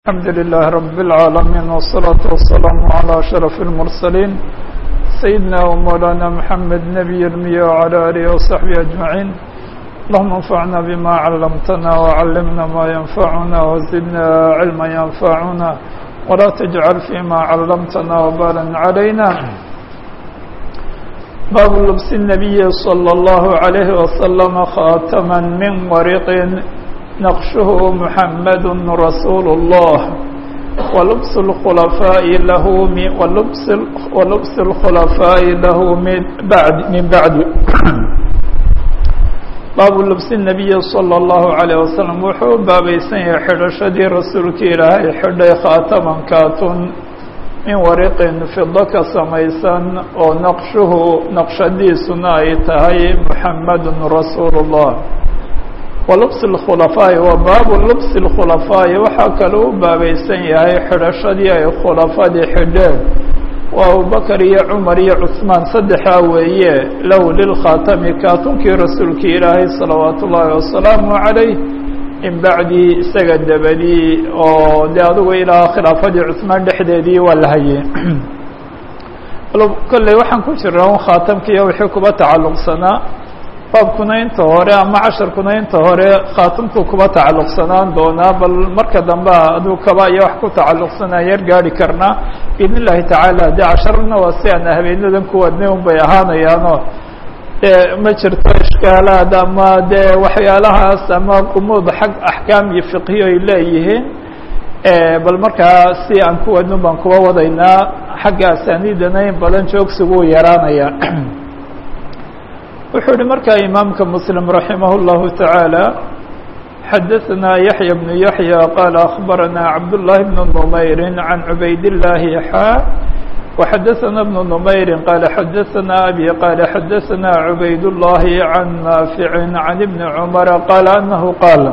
الحمد لله رب العالمين والصلاة والسلام على أشرف المرسلين سيدنا ومولانا محمد نبي المياه وعلى آله وصحبه أجمعين اللهم انفعنا بما علمتنا وعلمنا ما ينفعنا وزدنا علما ينفعنا ولا تجعل فيما علمتنا وبالا علينا باب لبس النبي صلى الله عليه وسلم خاتما من ورق نقشه محمد رسول الله ولبس الخلفاء له من ولبس ولبس الخلفاء له من بعد من بعد باب لبس النبي صلى الله عليه وسلم wuxuu baabaysan yahay xidhashadii rasuulka ilaahay xidhay khaataman kaatun min wariqin fido ka samaysan oo naqshuhu naqshadiisuna ay tahay muxamedun rasuul الlah walubs اlkhulafaa'i wa baabu lubsi اlkhulafaa'i waxaa kaloo u baabaysan yahay xidhashadii ay khulafadii xidheen waa abubakar iyo cumar iyo cusmaan saddexaa weeye low lilkhaatami kaatunkii rasuulkii ilaahay salawaat ullaahi wasalaamu calayh in bacdii isaga dabadii oo dee adugu ilaa khilaafadii cusmaan dhexdeedii waa la hayey kolley waxaan ku jira un khaatamkiiyo wixii kuba tacalluqsanaa baabkuna inta hore ama casharkuna inta hore khaatamku kuba tacalluqsanaan doonaa bal marka dambe aduu kaba iyo wax ku tacalluqsanaa yar gaari karnaa biidn illahi tacaala dee casharna waa si aan habeenadan kuwadnay un bay ahaanayaanoo dee ma jirto ishkaalaad ama dee waxyaalahaas ama qumuud xag axkaam iyo fiqhiyo ay leeyihiin bal markaa si aan kuwadno baan kuba wadaynaa xagga asaaniidana in badan joogsigu u yaraanaya wuxuu yihi markaa imaamka msلم رaحimah الlahu taعaalى xadaثna yaحyى بن yaحyى qال أخbarana cabdاللahi بن نmayri عan cubayd الlahi xا وxadaثna بن نmayri qال xadaثna abي qال xadaثna cubayd الlahi عan naafiع عan بn cmر qال أnahu qاal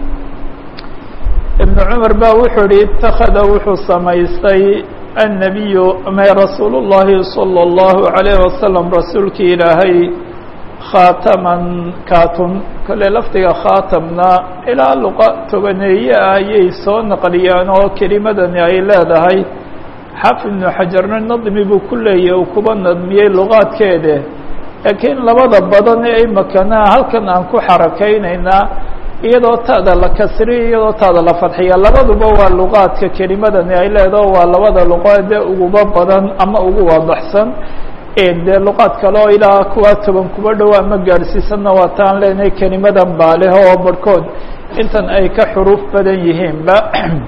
iبn cmar ba wuxuu yihi اtakada wuxuu samaystay النabiy may rasuul الlahi صلى الlaه عalيه وasلم rasuulki ilaahay khaataman kaatun kale lafdiga khaatamna ilaa luqa tobaneeye ah ayay soo naqliyaan oo kelimadani ay leedahay xaafid ibnu xajarna nadmi buu ku leeyahy uu kuba nadmiyey luqaadkeede laakiin labada badan ee imakana halkan aan ku xarakaynaynaa iyadoo taada la kasriya iyadoo taada la fadxiya labaduba waa luqaadka kelimadani ay leedaho waa labada luqaade uguba badan ama ugu waadaxsan dee luqaad kale oo ilaa kuwa toban kuba dhow ama gaadhsiisanna waa taan leenahay kelimadan baaleh oo barhkood intan ay ka xuruuf badan yihiinba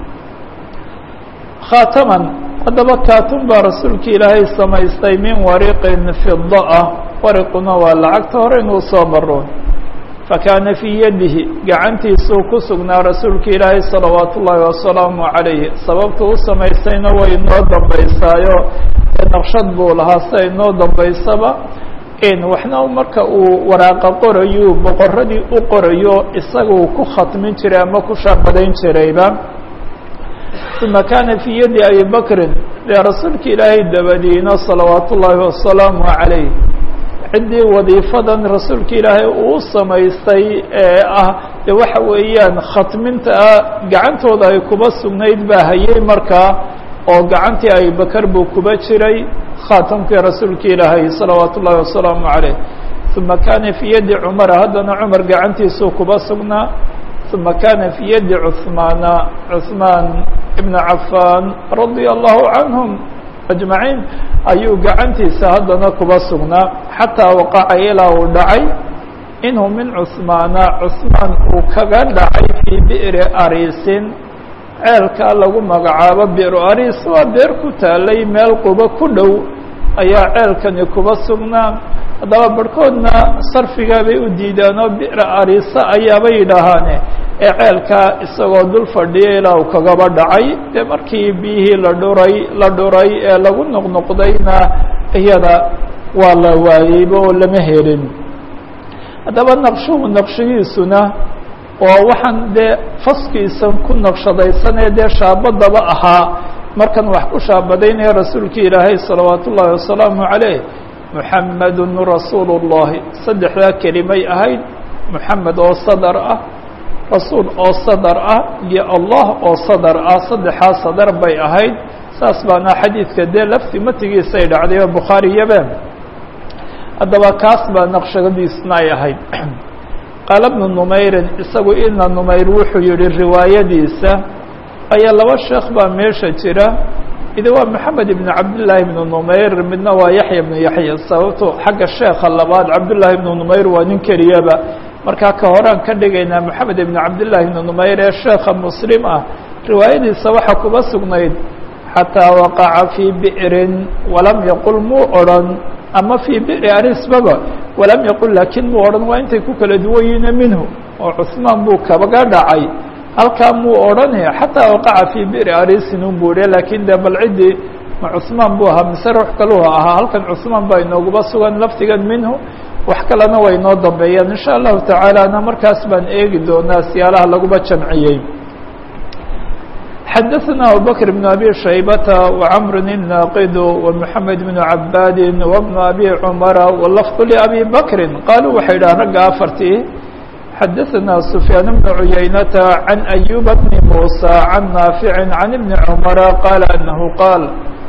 khaataman haddaba kaatun baa rasuulka ilaahay samaystay min wariqin fida ah wariquna waa lacagta hore inuu soo maro fakaana fii yadihi gacantiisuu ku sugnaa rasuulka ilaahay salawaat ullaahi wasalaamu calayh sababta u samaystayna way inoo dambaysaayo naqshad buu lahaa sida inoo dambaysaba waxna marka uu waraaqa qorayu boqoradii u qorayo isaguu ku khatmin jiray ama ku shaabadayn jirayba uma kaana fii yadi abi bakrin dee rasuulka ilaahay dabadiina salawaat ullaahi wasalaamu calayh ciddii wadiifadan rasuulka ilaahay uu samaystay ee ah de waxa weeyaan khatminta gacantooda ay kuba sugnayd baa hayay markaa oo gacantii abibakar buu kuba jiray khaatamkii rasuulka ilaahay salawaat ullaahi wasalaamu calayh uma kaana fii yadi cumara haddana cumar gacantiisuu kuba sugnaa uma kaana fii yadi cuhmaana cuhmaan ibna cafaan radia allahu canhum ajmaciin ayuu gacantiisa haddana kuba sugnaa xataa waqaca ilaa uu dhacay inhu min cuhmaana cuhmaan uu kaga dhacay fii bi'ri ariisin ceelkaa lagu magacaabo biru ariis waa beer ku taalay meel quba ku dhow ayaa ceelkani kuba sugnaa haddaba barhkoodna sarfigaa bay u diidaan oo bira ariisa ayaabay yidhaahaane ee ceelkaa isagoo dul fadhiya ilaa uu kagaba dhacay dee markii biyihii la dhuray la dhuray ee lagu noqnoqdayna iyada waa la waayeyba oo lama helin haddaba naqshuhu naqshigiisuna oo waxaan dee faskiisan ku naqshadaysanee dee shaabadaba ahaa markan wax ku shaabadaynaya rasuulka ilaahay salawaat ullaahi wasalaamu calayh muxamedun rasuulu اllahi saddexdaa kelimay ahayd muxamed oo sadar ah rasuul oo sadar ah iyo allah oo sadar ah saddexaa sadar bay ahayd saas baana xadiidka dee lafti matigiisay dhacday oo bukhaariyaba haddaba kaas baa naqshadiisna ay ahayd qaala bnu numayrin isagu ina numayr wuxuu yihi riwaayadiisa ayaa laba sheekh baa meesha jira idi waa maxamed ibn cabdillaahi ibnu numayr midna waa yaxya ibnu yaxya sababto xagga sheekha labaad cabdullaahi ibnu numayr waa nin keliyaba markaa ka horaan ka dhigaynaa maxamed ibn cabdillaahi ibnu numayr ee sheekha muslim ah riwaayadiisa waxaa kuba sugnayd xataa waqaca fii bi'rin walam yaqul muu odhan ama fii bi'ri arisbaba walam yaqul laakiin muu odhan waa intay ku kala duwan yihiine minhu oo cusmaan buu kabaga dhacay halkaa muu odhanaya xataa waqaca fii bi'ri arisin un buu ihi laakiin dee bal ciddii ma cusmaan buu ahaa mise ruux kaluhu ahaa halkan cusmaan baa inooguba sugan lafdigan minhu wax kalena way inoo dambeeyaan insha allahu tacaalana markaas baan eegi doonaa siyaalaha laguba jamciyey xadaثna abubakr بn abi shaybata وcmr الnaqid ومحamed بn cabaadi وبn abi cmara wlafظ labi bakri qaluu waxay idhahan ragga afartii xadaثna سfyaan بn cuyaynata عan أyuba bni muسى عan naafici عan ibni cmara qaala anahu qaal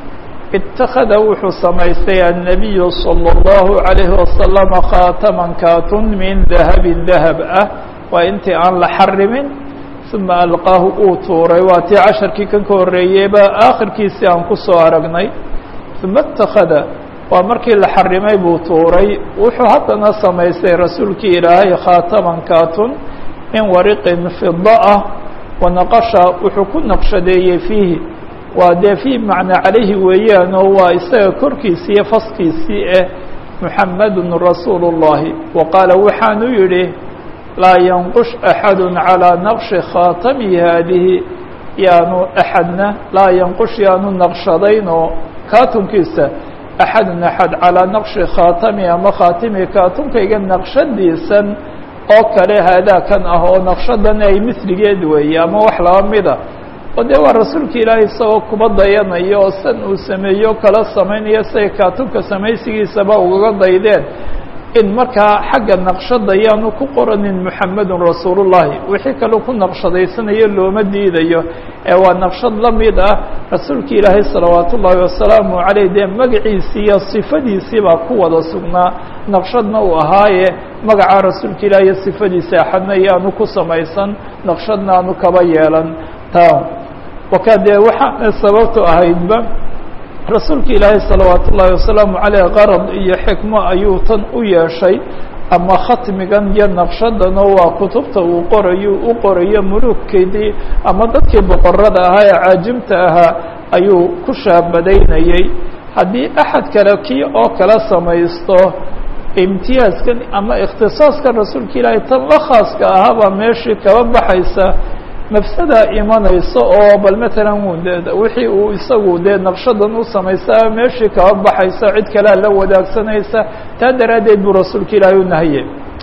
اtakada wuxuu samaystay الnabiyu slى الlahu عalayه wasalam khaataman kaatun min dahabi dahab ah waa intii aan la xarimin uma alqaahu uu tuuray waa tii casharkii kan ka horreeyeyba aakhirkiisii aan ku soo aragnay uma اtakada waa markii la xarimay buu tuuray wuxuu haddana samaystay rasuulkii ilaahay khaataman kaatun min wariqin fida ah wanaqasha wuxuu ku naqshadeeyey fiihi waa dee fii macnaa calayhi weeyaan oo waa isaga korkiisii iyo faskiisii eh muxamadun rasuulu اllahi wa qaala waxaanu yidhi laa yanqush axadu calىa naqshi khaatami haadihi yaanu axadna laa yanqush yaanu naqshadayn oo kaatunkiisa axadun axad calىa naqshi khaatami ama khaatimi kaatunkayga naqshadiisan oo kale haadaakan ah oo naqshadan ay misligeed weeye ama wax laba mida oo dee waa rasuulka ilaahay isagoo kuba dayanaya oo san uu sameeyo kala samaynayo siay kaatunka samaysigiisaba ugaga daydeen in markaa xagga naqshada yaanu ku qoranin muxamedun rasuulullahi wixii kaleu ku naqshadaysanayo looma diidayo ee waa naqshad la mid ah rasuulka ilaahay salawaat ullaahi wasalaamu caleyh dee magaciisii iyo sifadiisii baa ku wada sugnaa naqshadna uu ahaaye magaca rasuulka ilaah iyo sifadiisa axadna yaanu ku samaysan naqshadna aanu kaba yeelan ta waka dee waxaana sababtu ahaydba rasuulka ilaahay salawaat ullaahi wasalaamu caleyh qarad iyo xikmo ayuu tan u yeeshay ama khatmigan iyo naqshadano waa kutubta uu qorayo u qorayo mulugkeedii ama dadkii boqorada ahaa ee caajimta ahaa ayuu ku shaabadaynayey haddii axad kale kii oo kala samaysto imtiyaaskan ama ikhtisaaskan rasuulka ilaahay tan la khaaska ahaabaa meeshii kaba baxaysa mafsada imanayso oo bal matalan wixii uu isagu dee naqshadan u samaysaa meeshii kaba baxaysa cid kalea la wadaagsanaysa taa daraaddeed buu rasuulka ilaahay u nahye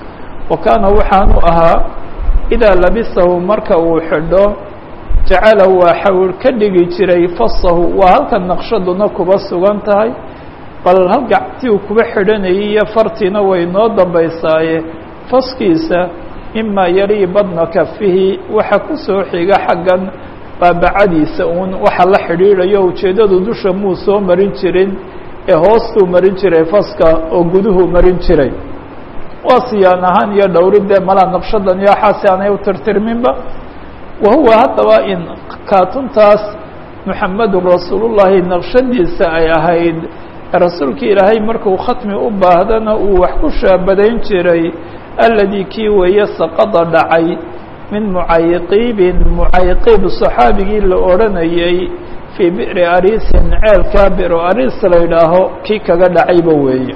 wa kaana waxaanu ahaa idaa labisahu marka uu xidho jacalahu waa xawir ka dhigi jiray fasahu waa halka naqshaduna kuba sugan tahay bal hal gactii uu kuba xidhanayay iyo fartiina way noo dambaysaaye faskiisa mima yalii badna kafihi waxa ku soo xiga xaggan baabacadiisa uun waxa la xidhiidhayo ujeeddadu dusha muu soo marin jirin ee hoostuu marin jiray faska oo guduhu marin jiray waa siyaan ahaan iyo dhowridee malaa naqshadan iyo waxaasi aanay u tirtirminba wa huwa haddaba in kaatuntaas muxamedun rasuulullahi naqshadiisa ay ahayd rasuulka ilaahay markuu khatmi u baahdana uu wax ku shaabadayn jiray aladii kii weeye saqada dhacay min mucayqiibin mucayqiib saxaabigii la odhanayay fii bi'ri arisin ceelkaa bi'ru aris la yidhaaho kii kaga dhacayba weeye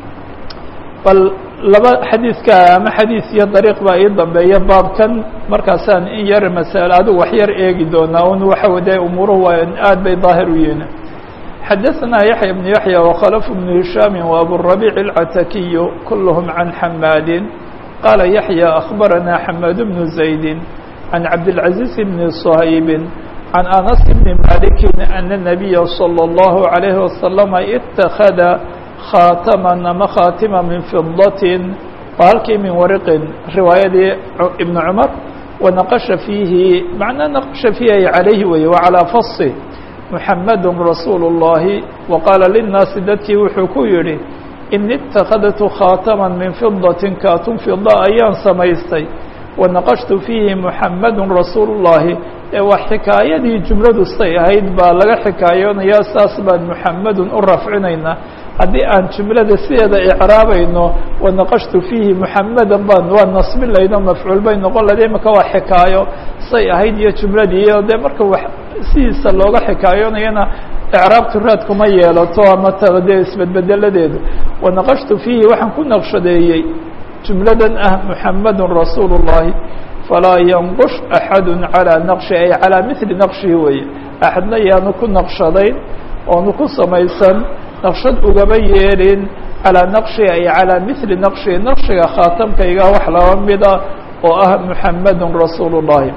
bal laba xadiidka ama xadiis iyo dariiq baa ii dambeeya baabkan markaasaan in yar masale adigu wax yar eegi doonaa un waxa wade umuuruhu waa aad bay daahir u yihiin xadaثna yaحya بن yaحyى وkhlف بن هiشhاm وأburaبيع الcatakiy kulhm عan xamaadi qala yaحyى أخbarana xamaad بن زayd عan cabdالعaزيز بن صhayb عan أنس بن maliki أن النabiya slى الlه عalيه وasلم اتakada khaatma ama khaatima min fidaة waa halkii min wariqin riwaayadii ibn cmar wanaqasha fiihi macnaa naqasha fiihi ay calayhi weeye wa calaa fasi muxamadu rasuulu اllahi wa qaala linnaasi dadkii wuxuu ku yidhi ini اtakadtu khaatama min fidatin kaatun fida ayaan samaystay wanaqashtu fiihi muxamadu rasuulu اllahi ee waa xikaayadii jumladu say ahayd baa laga xikaayoonayaa saas baan muxamedun u rafcinaynaa haddii aan jumlada sideeda icraabayno wanaqashtu fiihi muxamedan baan waa nasbin layno mafcuul bay noqon lahayd imika waa xikaayo say ahayd iyo jumladii iyo dee marka wax sidiisa looga xikaayoonayana icraabtu raad kuma yeelato ama taa dee isbedbedeladeedu wanaqashtu fiihi waxaan ku naqshadeeyey jumladan ah muxamedun rasuulu اllahi falaa yanqush axadu calىa naqshi ay calىa mili naqshihi weeye axadna yaanu ku naqshadayn oonu ku samaysan naqshad ugaba yeelin calىa naqshi ay calىa mili naqshi naqshiga khaatamkayga wax laba mida oo ah muxamadu rasuulu الlahi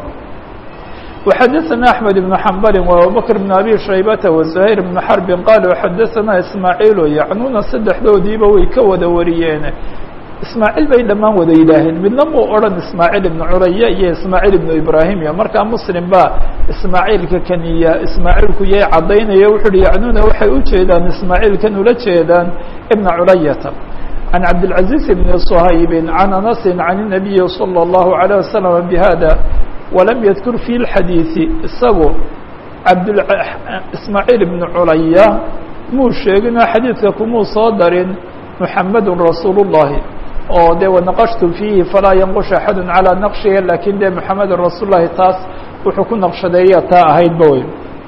وxadثna أحmed بن حmbl وabubكر بن abي shaybةa وزhayr بن xرbi qaluu xadaثna ismaaعiil yacnuna saddexdoodiiba way ka wada wariyeen ismaaعiil bay dhammaan wada yidhaaheen midna muu odhan ismaaعiil ibn curaya iyo ismaaعiil ibn ibrahim iyo markaa mslim ba ismaaعiilka kaniya ismaaعiilku yay cadaynaya wuxu uhi yacnuna waxay ujeedaan ismaaعiilkan ula jeedaan ibna curayata عن cabdالعaزيز بن صhayb عن أنس عن النبي صلى الله عليه وسلم بhda وlm ydkur في الxadيiثi isagu abd ismaaعيil بن culaya muu sheeginoo xadiidka kumuu soo darin محamd رasuul الlahi oo de ونaqشhtu فيhi falaa ynquش أحad عalى naqشhihi lakin de محamd rasuul الlahi taas wuxuu ku naqshadeeya taa ahaydba wey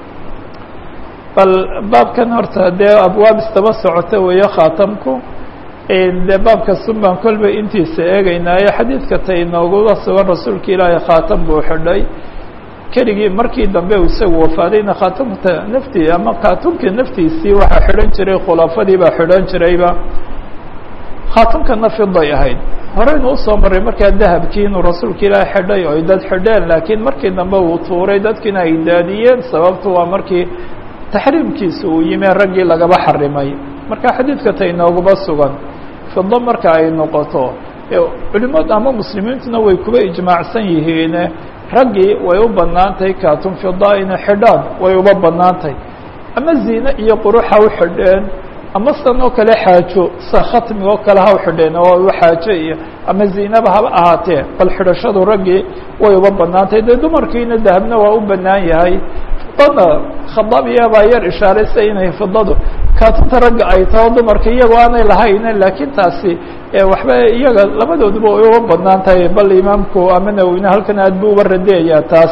bal baabkan horta dee abwaab istaba socota weeye khaatamku de baabkasun baan kolba intiisa eegaynaayo xadiidka ta inooguga sugan rasuulka ilaahay khaatam buu xidhay keligii markii dambe uu isagu wafaadayna khaatamta naftii ama khaatumka naftiisii waxaa xidhan jiray khulafadii baa xidhan jirayba khaatamkana fiday ahayd horeynu usoo maray markaa dahabkii inuu rasuulka ilaahay xidhay oy dad xidheen laakiin markii dambe uu tuuray dadkiina ay daadiyeen sababtu waa markii taxriimkiisa uu yimi raggii lagaba xarimay marka xadiidka ta inooguma sugan fido marka ay noqoto culimad ama muslimiintuna way kuba ijmaacsan yihiin raggii way u banaantahay kaatun fida ina xidhaan way uba banaantahay ama ziine iyo quruxa u xidheen ama san oo kale xaajo sa khatmiga oo kale ha u xidheen oo xaajo iyo ama ziinaba haba ahaatee bal xidhashadu raggii way uba banaantahay dee dumarkiina dahabna waa u banaan yahay fidada khadaabiya baa yar ishaaraysa inay fidadu kaatunta ragga ay taho dumarka iyagoo aanay lahayn laakiin taasi waxba iyaga labadooduba way uga badnaan tahay bal imaamku ama nawowine halkan aad bu uba radeeyaa taas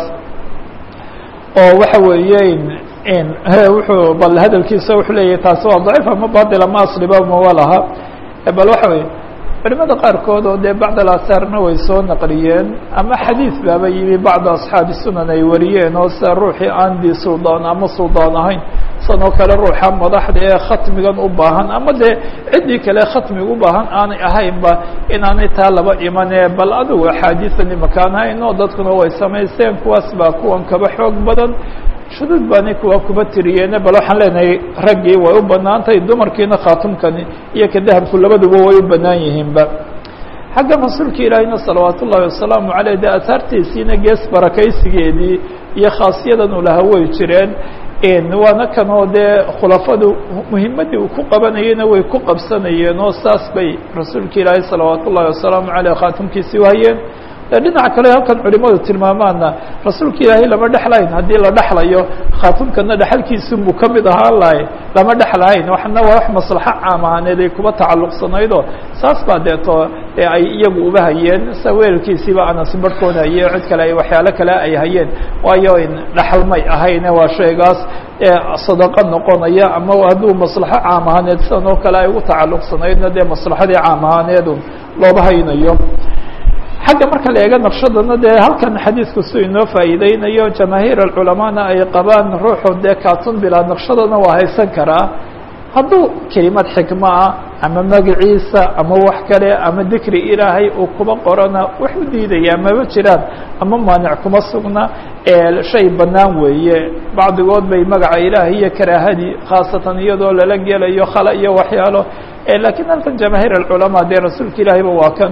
oo waxa weeye wuxuu bal hadalkiisa wuxuu leeyahay taasi waa daciif ama batil ama asliba mawa laha bal waxa weye culimada qaarkood oo dee bacd alasaarna way soo naqliyeen ama xadiid baaba yimi bacda asxaabi sunan ay wariyeen oo sida ruuxii aan di suldaan ama suldaan ahayn san oo kale ruuxa madaxda ee khatmigan u baahan ama dee ciddii kale khatmiga u baahan aanay ahaynba inaanay taa laba imanee bal adigu axaadiisan imakaan hayn oo dadkuna way samaysteen kuwaas baa kuwan kaba xoog badan shuduud baani kuwa kuba tiriyeene bal waxaan leenahay raggii way u banaan tahay dumarkiina khaatumkani iyo ka dahabku labaduba way u banaan yihiinba xagga rasuulka ilaahina salawaat ullahi wasalaamu aleyh de asaartiisiina gees barakaysigeedii iyo khaasiyadan uu lahaa way jireen waana kanoo dee khulafadu muhimadii uu ku qabanayeyna way ku qabsanayeen oo saas bay rasuulka ilaahay salawaat ullahi wasalaamu aleyh khaatumkiisii wahayeen dhinaca kale halkan culimadu tilmaamaana rasuulka ilaahay lama dhexlayn haddii la dhexlayo khaatumkana dhexalkiisunbuu ka mid ahaan lahay lama dhexlahayn waxna waa wax maslaxo caam ahaaneed ay kuba tacalluqsanaydoo saas baa deeto ee ay iyagu uba hayeen sa weelkiisiiba anasi barhkood haye cid kale ay waxyaalo kale ay hayeen waayo dhexalmay ahayne waa shaygaas sadaqa noqonaya ama hadduu maslaxo caam ahaaneed sidan oo kale ay ugu tacalluqsanaydna dee maslaxadii caam ahaaneedu looba haynayo xagga marka la eego naqshadana dee halkan xadiidku su inoo faa'iideynayo jamaahiir alculamaana ay qabaan ruuxu dee kaatun bilaa naqshadana waa haysan karaa hadduu kelimad xikmo ah ama magaciisa ama wax kale ama dikri ilaahay uu kuba qorana wax u diidayaa maba jiraan ama maanic kuma sugna shay bannaan weeye bacdigood bay magaca ilaahay iyo karaahadii khaasatan iyadoo lala gelayo khala iyo waxyaalo lakiin halkan jamaahiir alculamaa dee rasuulka ilaahayba waa kan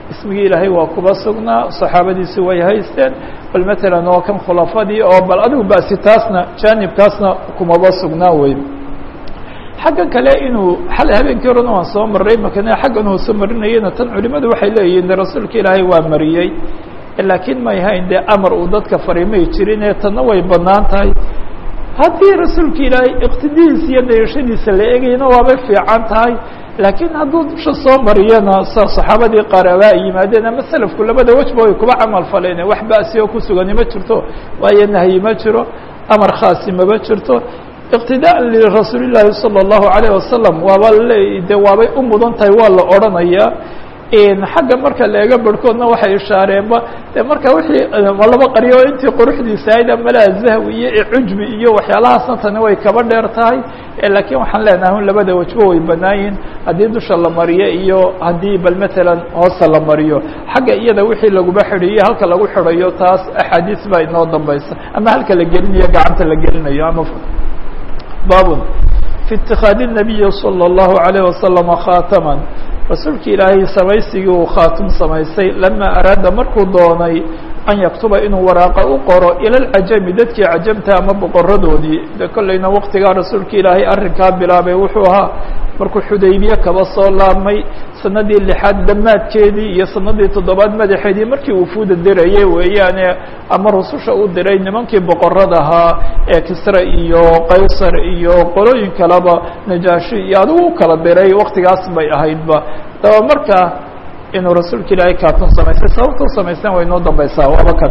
ismigii ilaahay waa kuba sugnaa saxaabadiisi way haysteen bal matalan oo kan khulafadii oo bal adigu basi taasna jaanibkaasna kumaba sugnaa wey xaggan kale inuu xalay habeenkii horena waan soo maray makana xaggan hoose marinayana tan culimadu waxay leeyihiin de rasuulka ilaahay waa mariyey laakiin may hayn dee amar uu dadka farimay jirin ee tanna way bannaan tahay haddii rasuulka ilaahay iqtidihiisa iyo dayashadiisa la egayna waabay fiican tahay laakiin hadduu dusha soo mariyana sa saxaabadii qaar abaa yimaadeen ama selafku labada wejba way kuba camal faleen wax ba'si oo ku sugani ma jirto waayo nahyi ma jiro amar khaasi maba jirto iqtidaءa lirasuuli llaahi salى الlahu عalيه wasalam waaba le de waabay u mudan tahay waa la odrhanayaa xagga marka la eego barhkoodna waxay ishaareenba de marka wixii laba qaryo intii quruxdiisa ahayd amalaa zahwi iyo cujbi iyo waxyaalahaasna tani way kaba dheer tahay laakiin waxaan leenahay un labada wejbo way banaayihin haddii dusha la mariyo iyo haddii bal matalan hoosta la mariyo xagga iyada wixii laguba xidhiyo halka lagu xidhayo taas axaadiis baa inoo dambaysa ama halka la gelinayo gacanta la gelinayo ama bab fi اtikhaadi الnabiyi salى الlahu عalيه wasalam khaatama rasuulki ilaahay samaysigii uu khaatum samaysay lama araada markuu doonay an yaktuba inuu waraaqa u qoro ila lcajami dadkii cajamta ama boqoradoodii de kollayna waqtigaa rasuulka ilaahay arrinkaa bilaabay wuxuu ahaa markuu xudaybiye kaba soo laabmay sanadii lixaad dhammaadkeedii iyo sanadii toddobaad madaxeedii markii uu fuuda dirayay weeyaane ama rususha u diray nimankii boqorada ahaa ee kisra iyo qaysar iyo qolooyin kaleba najaashi iyo adigu u kala diray waqtigaas bay ahaydba daba markaa inuu rasuulka ilaahay kaatun samaystay sababta u samaysteen way noo dambaysaa waaba kan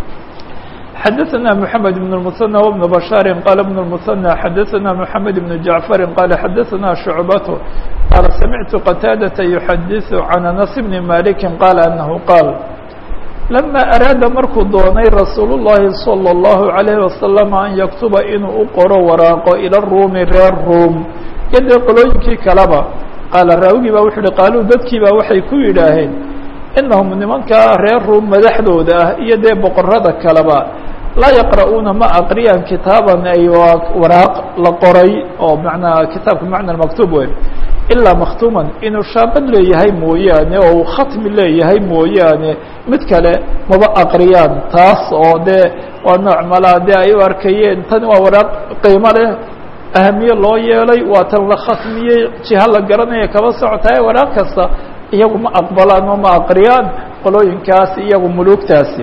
xadaثna mحamed بن المثنى وبن بشhاaر qال بن المثنى xadaثna mحamed بن جaعفر qال xadaثna شhuعبة qال سمعت qتاadة يحadiث عن أنس بن مالك qال أنه qاaل لما أراada markuu doonay رasuul الlahi صلى الله عليه وسلم أن يkتuba inuu u qoro waraaqo ilى الروmi reer روم iyo dee qolooyinkii kaleba qaala raawigii ba wuxu uhi qaaluu dadkii ba waxay ku yidhaaheen inahum nimankaa reer ruum madaxdooda ah iyo dee boqorada kaleba laa yaqra'uuna ma aqriyaan kitaaban ay waraaq la qoray oo manaa kitaabka macna maktuub wey ilaa makhtuuman inuu shaabad leeyahay mooyaane oo uu khatmi leeyahay mooyaane mid kale maba aqriyaan taas oo dee waa nooc malaa dee ay u arkayeen tani waa waraaq qiimo leh ahamiye loo yeelay waa tan la khatmiyey jiha la garanaya kaba socotaye waraaq kasta iyagu ma aqbalaan oo ma aqriyaan qolooyinkaas iyagu muluugtaasi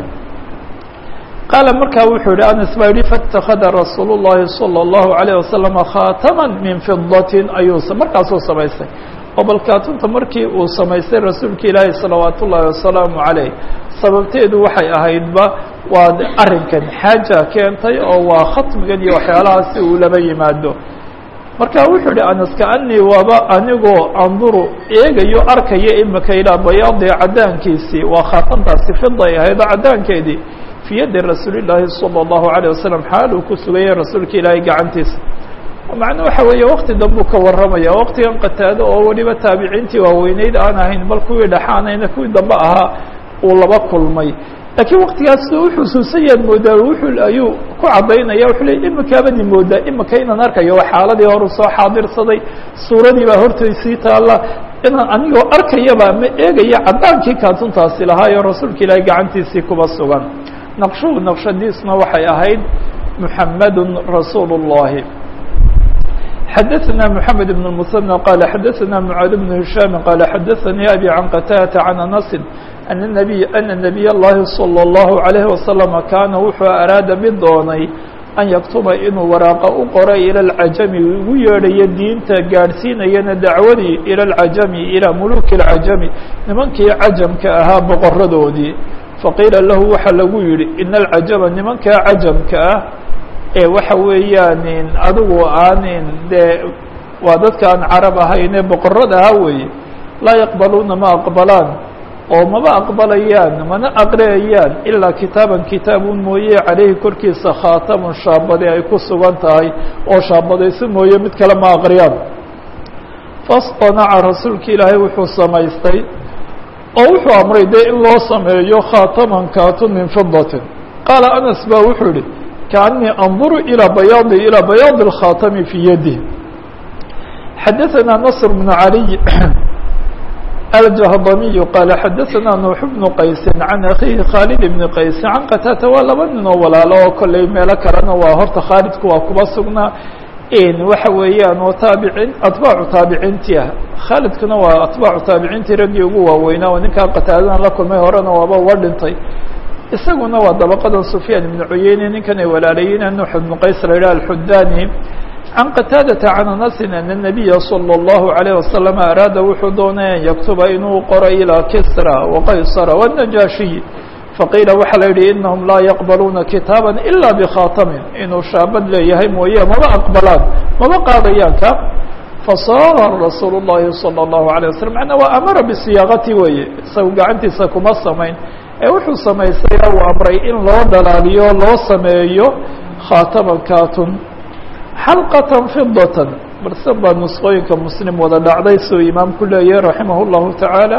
qaala markaa wuxuu yihi anas baa yihi faاtakada rasuul الlahi salى الlahu عalيه wasalam khaatama min fidatin ayuu markaasuu samaystay oo bal kaatunta markii uu samaystay rasuulka ilaahi salawaat ullaahi wasalaamu عaleyh sababteedu waxay ahaydba waa arrinkan xaaja keentay oo waa khatmigan iyo waxyaalahaasi uu laba yimaado marka wuxuu yihi anas kaanii waaba anigoo anduru eegayo arkayo imika ilaa bayaadi cadaankiisii waa khaatantaasi fiday ahaydoo cadaankeedii fii yadi rasuuli llaahi salى الlahu عalيه wasalam xaal uu ku sugayay rasuulka ilaahay gacantiisa macnuu waxa weeye wakti dambuu ka warramaya waktigan qataado oo weliba taabiciintii waaweyneyd aan ahayn bal kuwii dhaxaanayna kuwii dambe ahaa uu laba kulmay laakiin waktigaas u xusuusan yaad moodaa wuxuu ayuu ku caddaynaya wuxuu ley imikaabadi moodaa imika inaan arkayo waa xaaladii horu soo xaadirsaday suuradii baa hortaysii taalla inaan anigoo arkayaba ama eegaya caddaankii kaatuntaasi lahaayo rasuulka ilaahay gacantiisii kuba sugan naqshuhu naqshadiisna waxay ahayd muxamadu rasuulu الlahi xadaثna mحamed بن المثنى qال xadaثna mعاad بن هiشhاm qال xadaثnii abي عan qtاdة عan أنس أن النبي أna نبiy الlahi صلى الlaه عليه وسلم kaana wuxuu araada mid doonay an yaktuba inuu waraaqa u qoray ilى الcajami ugu yeedhayo diinta gaadhsiinayana dacwadii ilى الcajami ilى muluki الcajami nimankii cajamka ahaa boqoradoodii faqiila lahu waxa lagu yihi in الcajama nimankaa cajamka ah ee waxa weeyaan adigu aanin dee waa dadka aan carab ahayn ee boqorada ahaa weeye laa yaqbaluuna ma aqbalaan oo maba aqbalayaan mana aqriyayaan ilaa kitaaban kitaabun mooye caleyhi korkiisa khaatamun shaabade ay ku sugan tahay oo shaabadaysi mooye mid kale ma aqriyaan fasطanaca rasuulka ilaahay wuxuu samaystay oo wuxuu amray dee in loo sameeyo khaataman kaatun min fidatin qaala anas ba wuxuu yihi kaanii anduru ilى bayaadi ilى bayaadi الkhaatami fii yadih xadaثana nasr bnu عaliy الجهضمي قال xdثna نوح بن qaysi عن أخيهi khالد بن qaysi عن qtاta waa laba nin oo walaalo oo kolley meelo kalena waa horta khaalidku waa kuba sugnaa waxa weeyaan oo taabicin atbaacu taabiciintii ah khaalidkuna waa atbaacu taabiciintii raggii ugu waaweynaa oo ninkaa qataadadan la kulmay horena waaba uga dhintay isaguna waa dabaqadan سufyaan iبن cuyeyne ninkan ay walaalayiin nuux بن qays la yidhah alxudani can qataadata can anasin ana الnabiya salى اllahu عalيه wasalam araada wuxuu doonay an yaktuba inuu qoro ilaa kisra waqaysara wالnajaashiy faqiila waxaa la yidhi inahum laa yaqbaluuna kitaaba ila bkhatamin inuu shaabad leeyahay mooye maba aqbalaan maba qaadayaan ka fasaara rasuul الlahi salى الlahu عalيه waslm manaa waa amara bisiyaaqati weeye isagu gacantiisa kuma samayn ee wuxuu samaystay uu amray in loo dhalaaliyo loo sameeyo khaataman katun xalqatan fidatan balse baa nusqooyinka muslim wada dhacday suu imaamku leeyahay raximah اllahu tacaala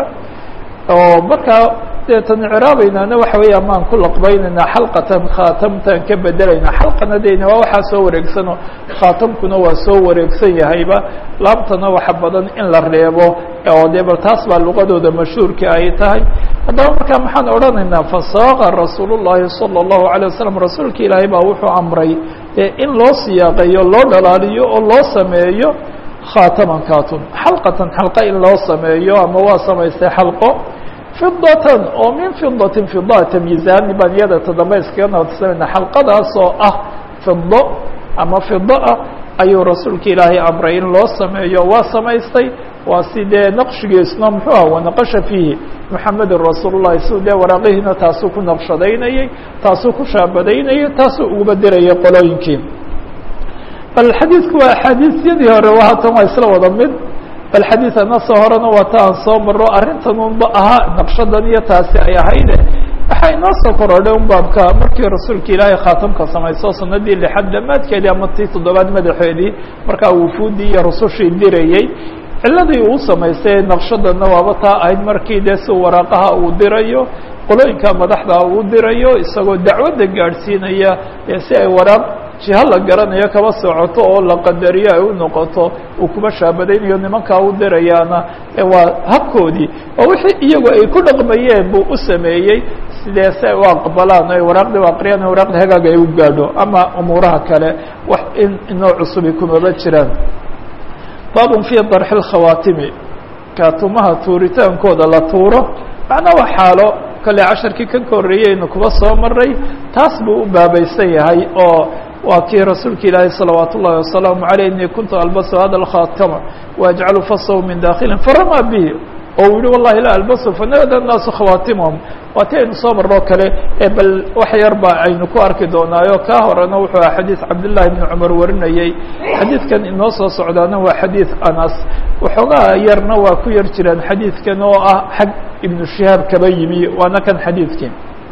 oo markaa deetan ciraabaynaana waxa weeye amaan ku laqbaynaynaa xalqatan khaatamtaan ka bedelaynaa xalqana deyna waa waxaa soo wareegsano khaatamkuna waa soo wareegsan yahayba laabtana waxa badan in la reebo oo dee bal taas baa luqadooda mashhuurka ay tahay haddaba markaa maxaan odhanaynaa fasaaqa rasuul الlahi salى الlahu عalيه wasalam rasuulka ilaahay baa wuxuu amray dee in loo siyaaqeeyo loo dhalaaliyo oo loo sameeyo khaataman katun xalqatan xalqa in loo sameeyo ama waa samaystay xalqo fidatan oo min fidatin fida tamyiizaani baan iyada toddoba iskaga nabadsamayna xalqadaas oo ah fido ama fida ah ayuu rasuulka ilaahay amray in loo sameeyo waa samaystay waa si dee naqshigiisna muxuu ah wanaqasha fiihi muxamedun rasuul llahi si dee waraaqihiina taasuu ku naqshadaynayey taasuu ku shaabadaynayay taasuu uguba dirayay qolooyinkii bal xadiidku waa axaadiisyadii hore waa hatan waa isla wada mid bal xadiid anasoo horena waa ta aan soo maro arrintan unba ahaa naqshadan iyo taasi ay ahayde waxaa inoo soo korodhay un baabka markii rasuulka ilaahay khaatamka samayso sanadii lixaad dhammaadkeedii ama tii toddobaad madaxeedii markaa wufuudii iyo rusushii dirayey ciladii uu samaystay naqshadana waaba taa ahayd markii dee si waraaqaha uu dirayo qolooyinka madaxda uu dirayo isagoo dacwadda gaadhsiinaya ee si ay waraaq jiha la garanayo kaba socoto oo la qadariyo ay u noqoto uu kuba shaabadaynayo nimankaa u dirayaana waa habkoodii oo wixii iyagu ay ku dhaqmayeen buu u sameeyey sidee si ay u aqbalaan o ay waraaqdii u aqriyaan waraaqda hagaaga ay u gaadho ama umuuraha kale wax in inoo cusubi kumaba jiraan baabun fii darxi lkhawaatimi kaatumaha tuuritaankooda la tuuro macnaa waa xaalo kale casharkii kan ka horreeyeynu kuba soo maray taas buu u baabaysan yahay oo waa kii rasuulka ilaahi salawaat ullahi wasalaamu aleyh inii kuntu albasu hada lkhaatama waajcalu fasahu min dakhilin faramaa bihi oo uu yihi wallahi la albasu fanada الnaasu khawaatimahum waa ti aynu soo marnoo kale ee bal wax yar ba aynu ku arki doonaayo kaa horena wuxuu aha xadiid cabdالlahi bni cumar warinayey xadiidkan inoo soo socdaana waa xadiid anas waxoogaa yarna waa ku yar jiraan xadiidkan oo ah xag ibnu shihaab kaba yimi waana kan xadiidkii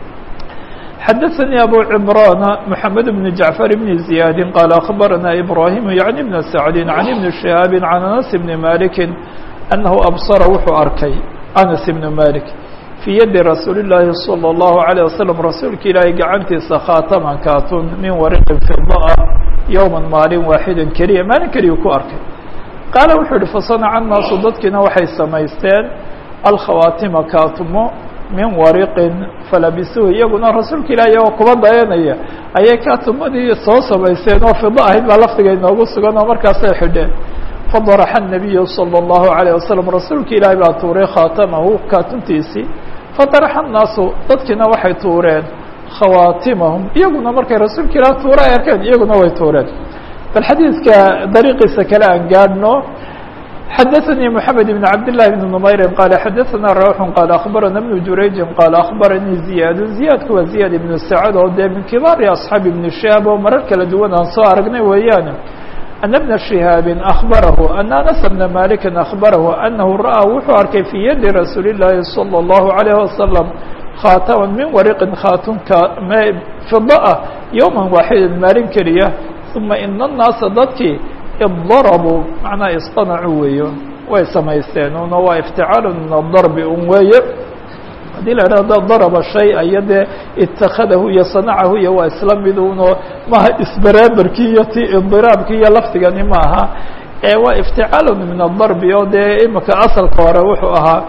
xadaثnي abو cمrان محamed بن جaعفر بن زiyاad qال أخbarana إbrahيم yعnي بن سعد عن بن شهاaب عن أنس بن مالك أنه أbصر wuxuu arkay أنس بن مالك في yadi رasuuل اللahi صلى الله عليه وسلم rasuulka ilaahay gacantiisa khاatman katun min wariqin فiضa yوما maalin waaxida keliya maalin keliya ku arkay qaala wuxuu yihi faصنca الnaasu dadkiina waxay samaysteen alkhawaatima kaatumo min wariqin falabisuhu iyaguna rasuulka ilaahi oo kuba dayanaya ayay kaatumadii soo samaysteen oo fido ahayd baa laftiga inoogu sugan oo markaasay xidheen fadaraxa الnabiyu salى الlahu عalيه wasalam rasuulka ilaahi baa tuuray khaatamahu kaatuntiisii fadaraxa الnaasu dadkiina waxay tuureen khawaatimahum iyaguna markay rasuulka ilaah tuura ay arkeen iyaguna way tuureen bal xadiidka dariiqiisa kale aan gaadhno xadaثnي محamed بن cabd للh بن نmayri qال xadaثna rawx qال أخbarana بن jurayji qال أخbaranii زiyaad زiyaadku waa زiyaad iبن sacd oo dee min kibaari أصxaabi iبn shihaab oo marar kala duwan aan soo aragnay weeyaane أن بna شihaabi أخbarahu أن أنس بna maliki أخbarahu أnahu ra'aa wuxuu arkay fي yadi rasuuli الlahi صلى الlaه عليه وasلم khaatama min wariqin khaatunka fida ah yowma waaxida maalin keliya ثuma ina الnaasa dadkii iddarabuu macnaa isqanacuu weeyo way samaysteen una waa ifticaalu min adarbi un weeye haddii la idhahdo daraba shay iyo dee itakadahu iyo sanacahu iyo waa isla mid uno maaha isbaraaberkii iyo ti idiraabkii iyo lafdigani maaha ee waa ifticaalu min adarbi oo dee imika asalka hore wuxuu ahaa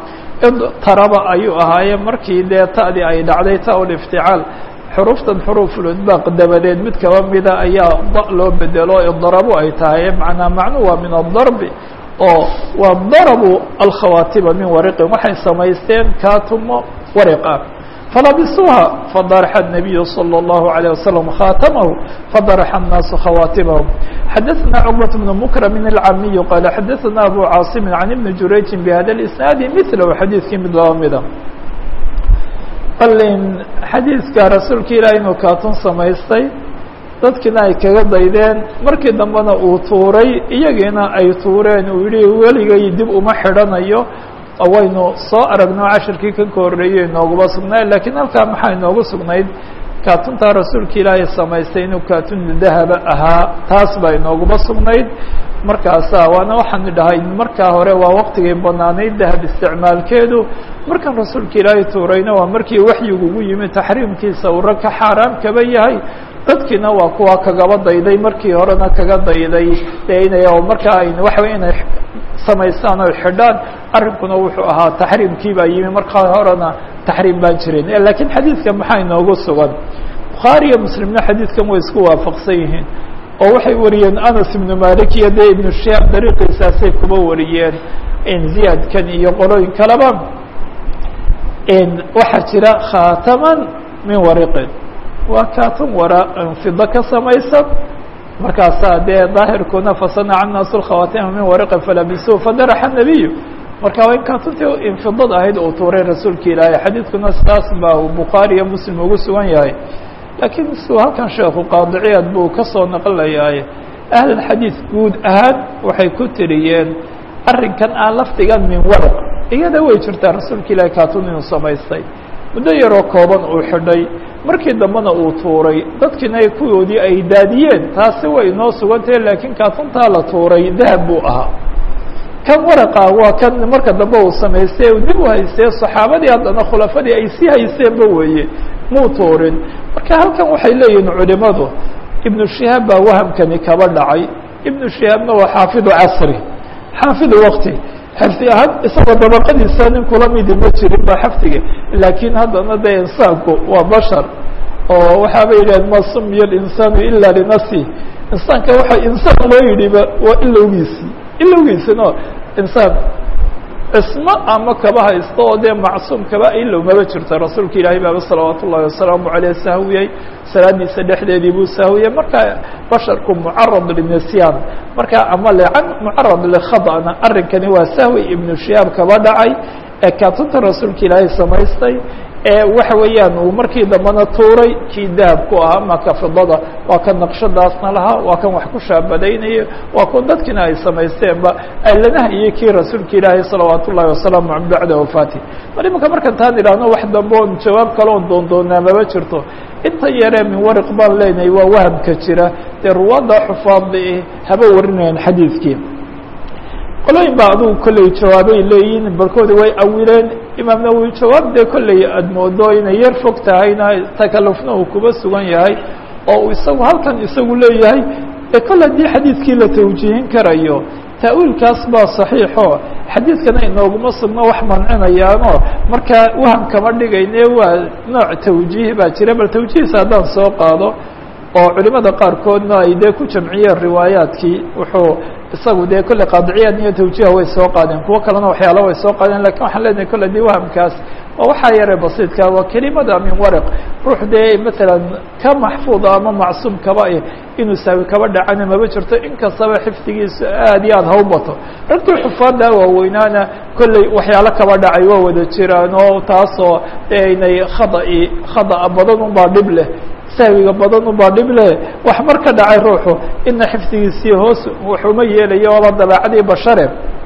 taraba ayuu ahaaye markii dee ta'dii ay dhacday ta lifticaal xuruuftan xuruufulidbaaq dabadeed mid kaba mida ayaa da loo bedelo idarabo ay tahay manaa macnuu waa min adarbi oo waa darabu alkhawaatiba min wariqin waxay samaysteen kaatumo wariqa falabisuuha fadaraxa الnabiyu salى الlahu عalيه wasalam khaatamahu fadaraxa الnaasu khawaatimahum xadaثna cqbaة bn mkramin اlcamiyu qaala xadaثna abu caasimi can ibni jurayjin bhada اisnaadi milahu xadiidkii mid laba mida balin xadiidka rasuulka ilaah inuu kaatun samaystay dadkiina ay kaga daydeen markii dambena uu tuuray iyagiina ay tuureen uu yihi weligay dib uma xidhanayo waynu soo aragno cashirkii kan ka horreeyey inooguma sugnayd lakiin halkaa maxaa inoogu sugnayd kaatuntaa rasuulka ilaahay samaystay inuu kaatun dahaba ahaa taas baa inooguma sugnayd markaasa waana waxaan dhahay markaa hore waa waqtigay banaanayd dahab isticmaalkeedu markan rasuulka ilaahay tuurayna waa markii waxyigugu yimi taxriimkiisa uu rag ka xaaraam kaba yahay dadkiina waa kuwa kagaba dayday markii horena kaga dayday dee inay markaa ay waxa wey inay samaystaan oo xidhaan arrinkuna wuxuu ahaa taxriimkii baa yimi markaa horena taxriim baan jirin lakiin xadiidkan maxaa inoogu sugan bukhaariyo muslimna xadiidkan way isku waafaqsan yihiin oo waxay wariyeen anas ibnu malik iyo dee ibnu shihaab dariiqiisaasay kuba wariyeen ziyaadkan iyo qolooyin kaleba waxaa jira khaataman min wariqin waa kaatun wara fido ka samaysan markaasaa dee daahirkuna fasanaca naasu lkhawaatima min wariqin falabisuhu fadaraxa nabiyu marka waa in kaatuntii infidad ahayd uu tuuray rasuulka ilaahay xadiidkuna sidaas baa bukhaari iyo muslim ugu sugan yahay laakiin su halkan sheekhu qaadiciyaad buu ka soo naqlayaay ahlulxadiid guud ahaan waxay ku tiriyeen arrinkan aan lafdigan min waraq iyada way jirtaa rasuulka ilaahay kaatun inuu samaystay muddo yaroo kooban uu xidhay markii dambena uu tuuray dadkiina kuwoodii ay daadiyeen taasi way inoo sugantahe laakiin kaatuntaa la tuuray dahab buu ahaa kan waraqa waa kan marka dambe uu samaystay dib u haystee saxaabadii haddana khulafadii ay sii haysteenba weeye muu tuurin marka halkan waxay leeyihiin culimadu ibnu shihaab baa wahamkani kaba dhacay ibnu shihaabna waa xaafidu casri xaafidu wakti xifdi ahaan isagoo dabaqadiisa nin kula midi ma jirin ba xafdiga laakiin haddana dee insaanku waa bashar oo waxaaba yidhaheen ma sumiya اlinsaanu ila linafsi insaanka waxa insaan loo yidhiba waa ilowgiisii ilowgiisino insaan cismo ama kaba haysto oo dee macsuum kaba ilow maba jirto rasuulka ilaahay baaba salawaat ullahi wasalaamu aleyh sahwiyey salaadiisa dhexdeedii buu sahwiyey marka basharku mucarad linisyan marka ama lecan mucarad likhadana arrinkani waa sahwi ibnu shihaab kaba dhacay ee kaatunta rasuulka ilaahay samaystay ee waxa weeyaan uu markii dambena tuuray kii dahabku ahaa maka fidada waa kan naqshadaasna lahaa waa kan wax ku shaabadaynaya waa kuwa dadkiina ay samaysteenba alanaha iyo kii rasuulka ilaahay salawaat ullahi wasalaamu a bacda wafaati mar imanka markan taan idhaahno wax dambe oon jawaab kale oon doondoonaa maba jirto inta yaree min wariq baan leenahay waa wahamka jira dee ruwaadda xufaadda haba warinayaan xadiidkii qolooyin baa adugu kolley jawaabay leeyihin barkoodi way awileen imaam nawowi jawaab dee kolley aad moodo inay yar fog tahayna takalufna uu kuba sugan yahay oo uu isagu halkan isagu leeyahay ee kol haddii xadiidkii la tawjiihin karayo ta'wiilkaas baa saxiixo xadiidkana inooguma sugno wax mancinayaano markaa waham kama dhigayne waa nooc tawjiih baa jira bal tawjiihisa haddaan soo qaado oo culimada qaarkoodna ay dee ku jamciyeen riwaayaadkii wuxuu isagu dee kolley qaadiciyaad iyo tawjiiha way soo qaadeen kuwo kalena waxyaala way soo qaadeen lakin waxaan leenahay kolle dii wahamkaas waa waxaa yare basiidka waa kelimada min waraq ruux dee matalan ka maxfuuda ama macsuum kaba eh inuu saawi kaba dhacana maba jirto inkastaba xifdigiisu aad iyo aad ha u bato ragtii xufaadda waaweynaana kolley waxyaalo kaba dhacay waa wada jiraan oo taasoo inay khada'i khada'a badan unbaa dhib leh sahwiga badan ubaa dhib leh wax mar ka dhacay ruuxu ina xifdigiisii hoos waxuma yeelayo waaba dabeecadii bashare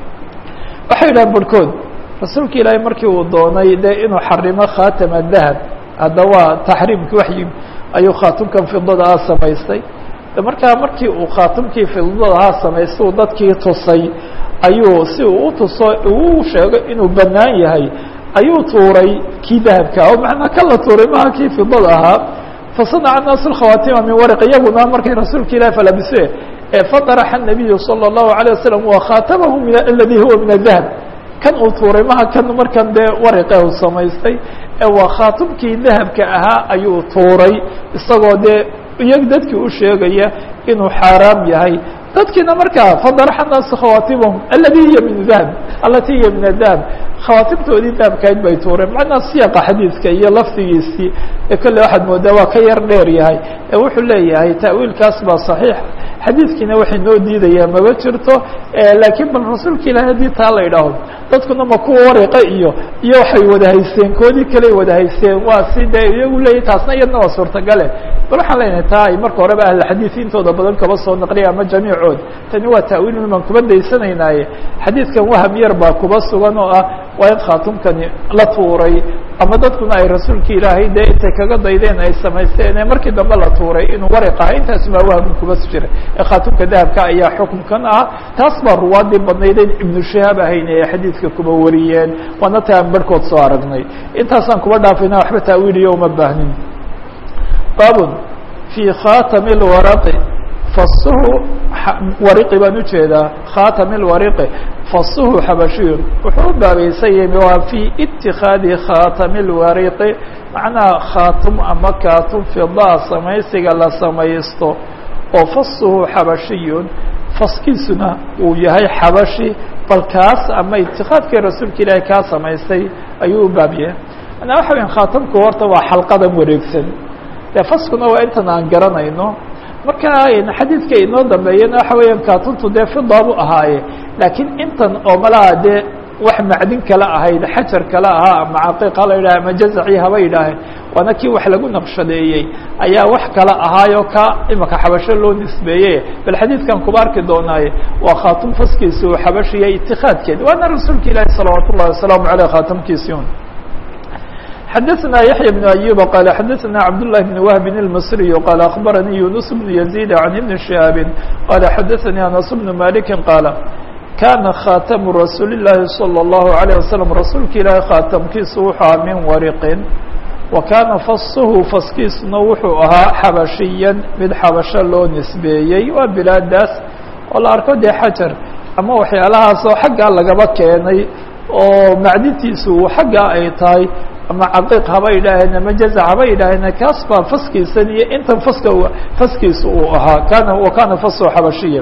waxay yidhahan barhkood rasuulka ilaahay markii uu doonay dee inuu xarimo khaatama dahab hadda waa taxriimkii waxyi ayuu khaatumkan fidada ah samaystay markaa markii uu khaatumkii fidada ahaa samaystay uu dadkii tusay ayuu si uu utuso uu sheego inuu banaan yahay ayuu tuuray kii dahabka oo macnaa ka la tuuray maha kii fidada ahaa fasanaca naasu khawaatima min warq iyaguna markay rasuulka ilahi falabise fadaraxa الnabiyu salى الlahu عalيه wasalam wa khaatamahu min aladi huwa min الdahab kan uu tuuray maha kan markan dee wariqe uu samaystay ee waa khaatumkii dahabka ahaa ayuu tuuray isagoo dee iyag dadkii u sheegaya inuu xaaraam yahay dadkiina markaa fadaraxa naasu khawaatimahum aladi hiya min dahab alati hiya min adahab khawaatimtoodii dahabkayd bay tuureen macnaa siyaqa xadiidka iyo lafdigiisii ee kolle waxaad moodaa waa ka yar dheer yahay ee wuxuu leeyahay ta'wiilkaas baa saxiix xadiidkiina waxay noo diidayaa maba jirto laakiin bal rasuulka ilahi haddii taa la idhaaho dadkuna ma kuwa wariqa iyo iyo waxay wada haysteen koodii kaley wada haysteen waa si dee iyagu leeyahy taasna iyadna waa suurtagale bal waxaan leenahay taa ay marka horeba ahlxadiid intooda badan kaba soo naqliya ama jamiicood tani waa ta'wiil baan kuba daysanaynaye xadiidkan waham yar baa kuba sugan oo ah waa in khaatumkani la tuuray ama dadkuna ay rasuulka ilaahay dee intay kaga daydeen ay samaysteen ee markii dambe la tuuray inuu wariq aha intaas maa wahmi kuba jira ee khaatumka dahabka ayaa xukumkan ah taas baa ruwaadii badnayden ibnu shahaab ahayn ee xadiidka kuba wariyeen waana ta aan barhkood soo aragnay intaasaan kuba dhaafayna waxba ta'wiiliyo uma baahnin baabun fii khaatami lwaraqi fasuhu wariqi baan ujeedaa khaatami lwariqi fasuhu xabashiyun wuxuu u baabaysan yahay waa fii itikaadi khaatami lwariqi macnaha khaatum ama kaatum fidaa samaysiga la samaysto oo fasuhu xabashiyun faskiisuna uu yahay xabashi bal kaas ama itikaadkii rasuulka ilaahay kaa samaystay ayuu u baab yahay manaa waxa weya khaatamku horta waa xalqadan wareegsan dee faskuna waa intan aan garanayno marka xadiidka inoo dambeeyana waxa weeyaan kaatuntu dee fidaabu ahaaye laakiin intan oo malaha dee wax macdin kale ahayd xajar kale ahaa ama caqiiq hala yidhaha ama jazaci haba yidhaaheen waana kii wax lagu naqshadeeyey ayaa wax kale ahaayo ka imaka xabasho loo nisbeeyey bal xadiidkan kuba arki doonaaye waa khaatum faskiisa uu xabashiya itikaadkeed waana rasuulka ilaahi salawaat ullahi wasalaamu aleyh khaatamkiisi un xdثna yaحyى بن أyوب qال xdثna cبدالله بن وهب المصري qال أخبرني يuنس بن يزيد عن بن شهاب qال xdثnي أنس بن مالك qال كاna khاtم رasuuل اللahi صلى الله عليه وسلم rasuulka ilaahi khاaتمkiisu wuxuu aha min wariqin وakaana fashu faskiisuna wuxuu ahaa xabashiya mid xabasho loo nisbeeyey waa bilaadaas oo la arko dee xajar ama waxyaalahaas oo xaggaa lagaba keenay oo macdintiisu xaggaa ay tahay ama caqiiq haba yidhaaheen ama jazac haba yidhaaheen kaas baa faskiisan iyo intan faska faskiisa uu ahaa kana wa kana faso xabashiya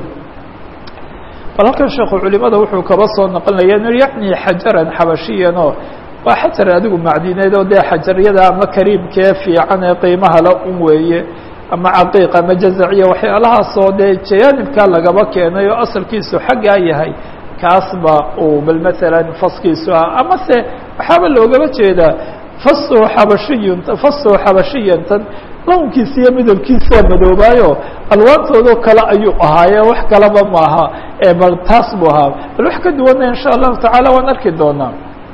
bal halkan sheekhu culimada wuxuu kaba soo naqlinaya inu yacni xajaran xabashiyan oo waa xajar adigu macdineed oo dee xajaryada ama kariimkee fiican ee qiimaha la un weeye ama caqiiq ama jazaciya waxyaalahaasoo dee jayaanibkaa lagaba keenay oo asalkiisu xaggaa yahay kaas ba uu bal masalan faskiisu ah ama se waxaaba loogaba jeedaa faso xabashiyun faso xabashiyantan lawnkiisa iyo midabkiisa waa madoobaayo alwaantoodoo kale ayuu ahaaye wax kalaba maaha ee bal taas buu ahaa bal wax ka duwana in sha allahu tacaala waan arki doonaa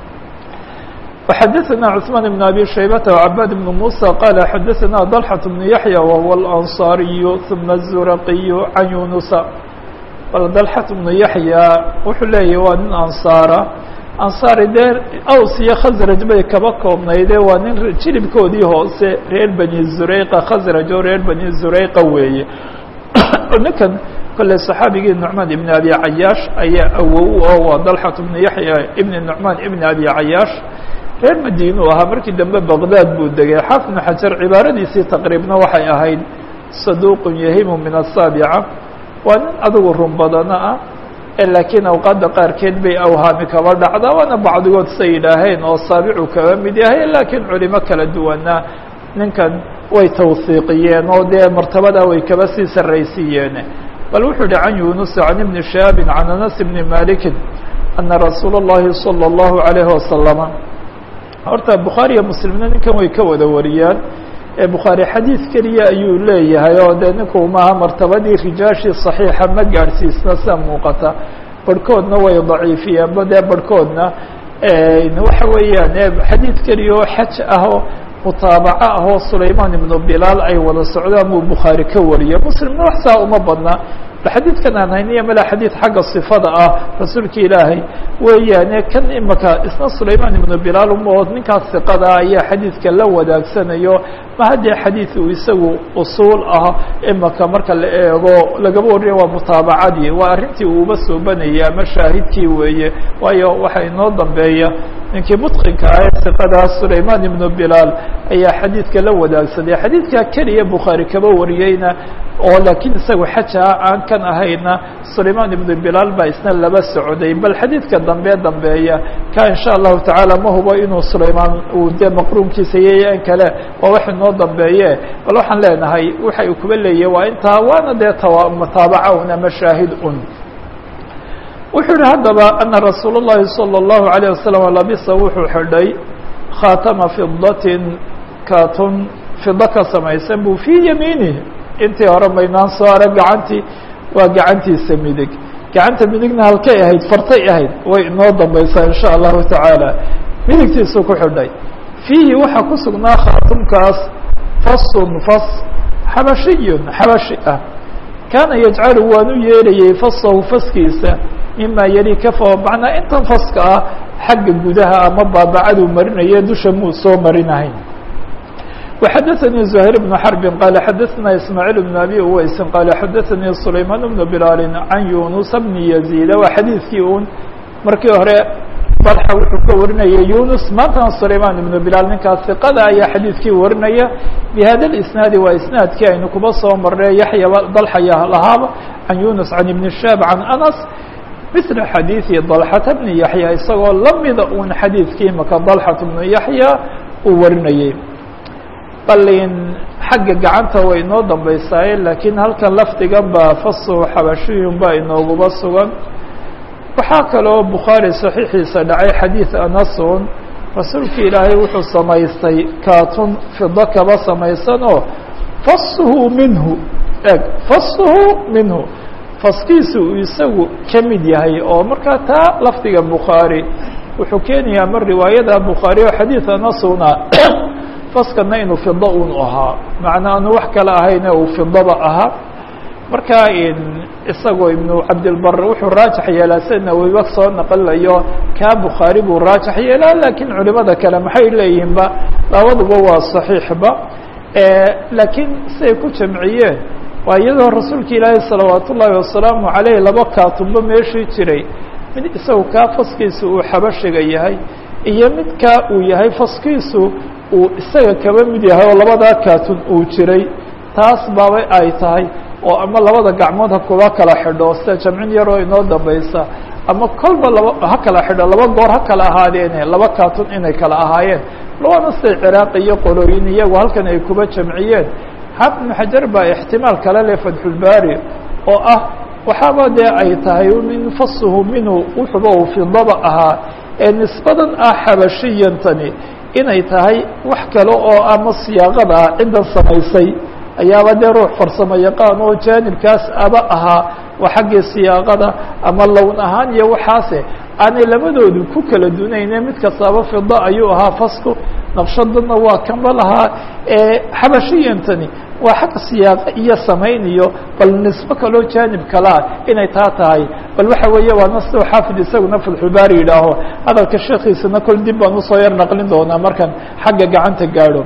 وxadثna cثمان بن أbي شhaybة وعباd بن موسى qال xadثna ضلحة بن يحيى وهو الأنصاaري ثuma الزرقي عن يuنuس bal dalxat bnu yaxya wuxuu leeyahy waa nin ansaara ansaari dee aws iyo khasraj bay kaba koobnayde waa nin jilibkoodii hoose reer bani zureyqa khasraj oo reer bani zureyqa weeye ninkan kolley saxaabigii nucmaan ibn abi cayaash ayaa awow oo waa dalxat bnu yaxya ibni nucmaan ibni abi cayaash reer madiinu ahaa markii dambe baqdaad buu degay xaafid bnu xajar cibaaradiisii taqriibna waxay ahayd saduuqun yahimu min asaabica waa nin adigu run badana ah laakiin awqaadda qaarkeed bay awhaami kaba dhacda waana bacdigood say yidhaaheen oo saabicu kaba mid yahay laakiin culimo kala duwana ninkan way tawhiiqiyeen oo dee martabada way kaba sii sarraysiiyeen bal wuxuu yihi can yunus can ibni shahaabin can anas ibni malikin ana rasuula اllahi salى اllahu alayhi wasalama horta bukhaariya muslimna ninkan way ka wada wariyaan bukhaari xadiid keliya ayuu leeyahay oo dee ninku maaha martabadii rijaashii صaxiixa ma gaadhsiisna sida muuqata barhkoodna way daciifiyeenba dee barhkoodna waxa weeyaan xadiid keliya oo xaj ah oo mutaabaco ah oo sulaymaan ibnu bilaal ay wada socdaan buu bukhaari ka wariyey muslimna wax saa uma badna xadiidkan aan hayniya mala xadiid xagga sifada ah rasuulka ilaahay weeyaane kan imaka isna sulaymaan ibnu bilaal umaod ninkaas siqada ayaa xadiidka la wadaagsanayo ma haddee xadiid uu isagu usuul ah imaka marka la eego lagaba warinayo waa mutaabacadii waa arrintii uuba soobanayay ama shaahidkii weeye waayo waxaa inoo dambeeya ninkii mutqinka ah ee siqadaas sulaymaan ibnu bilaal ayaa xadiidka la wadaagsaday xadiidka keliya bukhaari kaba wariyeyna oo laakiin isagu xaja aan kan ahayna sulaymaan ibnu bilaal baa isna laba socday bal xadiidka dambe dambeeya ka insha allahu tacaala ma hubo inuu sulaymaan uu dee maqruunkiisa iyo in kale waa wax inoo dambeeye bal waxaan leenahay waxa uu kuba leeyahy waa intaa waana dee tawa mutaabaca un ama shaahid un wuxuu yihi haddaba ana rasuul الlahi salى الlahu عalيه wasalam labisa wuxuu xidhay khaatama fidatin katun fida ka samaysan buu fii yamiinih intii hore maynaan soo arag gacantii waa gacantiisa midig gacanta midigna halkay ahayd fartay ahayd way inoo dambaysaa in sha allahu tacaala midigtiisuu ku xidhay fiihi waxaa ku sugnaa khaatumkaas fasun fas xabashiyun xabashi ah kaana yajcalu waanu yeelayay fasahu faskiisa mima yali kafa macnaa intan faska ah xagga gudaha ama baabacaduu marinaye dusha muu soo marinahayn وxadثnي زهير بن حرب qال xadثna إسماعيل بن أbي uweyس qال xadثnي سليمان بن بلال عن يuنس بن يزيد waa xadيiثkii un markii hore طلحة wuxuu ka warinaya يuنس maantana سليمان بن بلال ninkaas ثiqada ayaa xadيiثkii warinaya بhada الإسناaد waa إسناadkii aynu kuba soo marnay yaحya ضلحya lahaaba عن يuنس عن بن شhاب عن أنس مثل xadيiثi ضلحة بن يحيى isagoo lamida un xadيiثkii maka ضلحة بن يحيى uu warinayey balin xagga gacanta way inoo dambaysaaye laakiin halkan lafdigan baa fasu xabashiyun baa inooguba sugan waxaa kaloo bukhaari saxiixiisa dhacay xadiid anasun rasuulki ilaahay wuxuu samaystay kaatun fido kaba samaysan oo fasuhu minhu eg fasuhu minhu faskiisu uu isagu ka mid yahay oo markaa taa lafdiga bukhaari wuxuu keenayaa mar riwaayada bukhaari oo xadiid anasuna faskana inuu fido un ahaa macnaa aanu wax kale ahayne uu fidaba ahaa marka isagoo ibnu cabdilbar wuxuu raajax yeelaa sida nawiba soo naqlilayo kaa bukhaari buu raajax yeelaa laakiin culimada kale maxay leeyihinba labaduba waa saxiixba laakiin siay ku jamciyeen waa iyadoo rasuulka ilaahi salawaat ullaahi wasalaamu caleyh laba kaatunba meeshii jiray mid isagu kaa faskiisu uu xabashiga yahay iyo midkaa uu yahay faskiisu uu isaga kaba mid yahay oo labadaa kaatun uu jiray taas baabay ay tahay oo ama labada gacmood ha kuba kala xidho sida jamcin yaroo inoo dambaysa ama kolba laba ha kala xidho laba goor ha kala ahaadeene laba kaatun inay kala ahaayeen labana siday ciraaq iyo qolooyin iyagu halkan ay kuba jamciyeen xaafid ibnu xajar baa ixtimaal kale leh fatxulbaari oo ah waxaaba dee ay tahay min fasuhu minhu wuxuba uu fidaba ahaa ee nisbadan ah xabashiyantani inay tahay wax kale oo ama siyaaqada ah ciddan samaysay ayaaba dee ruux farsamo yaqaan oo jaanibkaas aba ahaa waa xaggii siyaaqada ama lown ahaan iyo waxaase aanay labadoodu ku kala dunayne mid kastaaba fida ayuu ahaa fasku naqshadana waa kanba lahaa xabashiyantani waa xagga siyaaqa iyo samayn iyo bal nisbo kaloo jaanib kalea inay taa tahay bal waxa weeye waa nas xaafid isaguna fatxulbaari yidhaaho hadalka sheekiisana kol dib baan usoo yar naqlin doonaa markaan xagga gacanta gaadho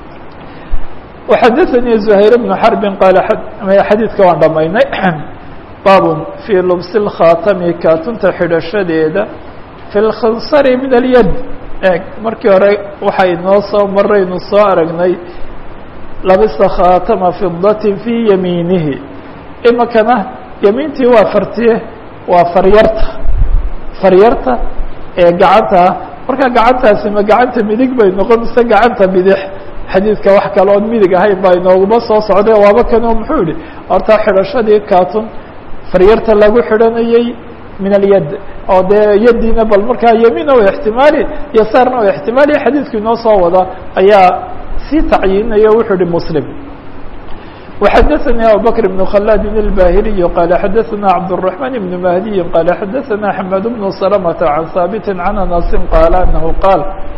وxadثnي زهير بن حرب qال xadيidka waan dhamaynay bab في lbس الkhاtmi kaatunta xidhashadeeda في الkhansr min اليد eg markii hore waxay noo soo maraynu soo aragnay labisa khaatama fidatin fii yamiinihi imikana yamiintii waa fartiye waa faryarta faryarta ee gacanta markaa gacantaasi ma gacanta midig bay noqon mise gacanta bidix xadiidka wax kale oon midig ahayn baa inooguma soo socday waaba kanoo muxuu yihi horta xidhashadii kaatun faryarta lagu xidhanayey min alyad oo dee yadiina bal markaa yamiina o ixtimaali yasaarna o ixtimaali xadiidku inoo soo wada ayaa sii tacyiinaya wuxuu yihi muslim وxadثnي abubكر بن khلاد الbاhiliي qال xadثna cبدالرحمن بن مهدي qال xadثna حماد بن سلمة عن hاaبت عن أنس qال أنه qاaل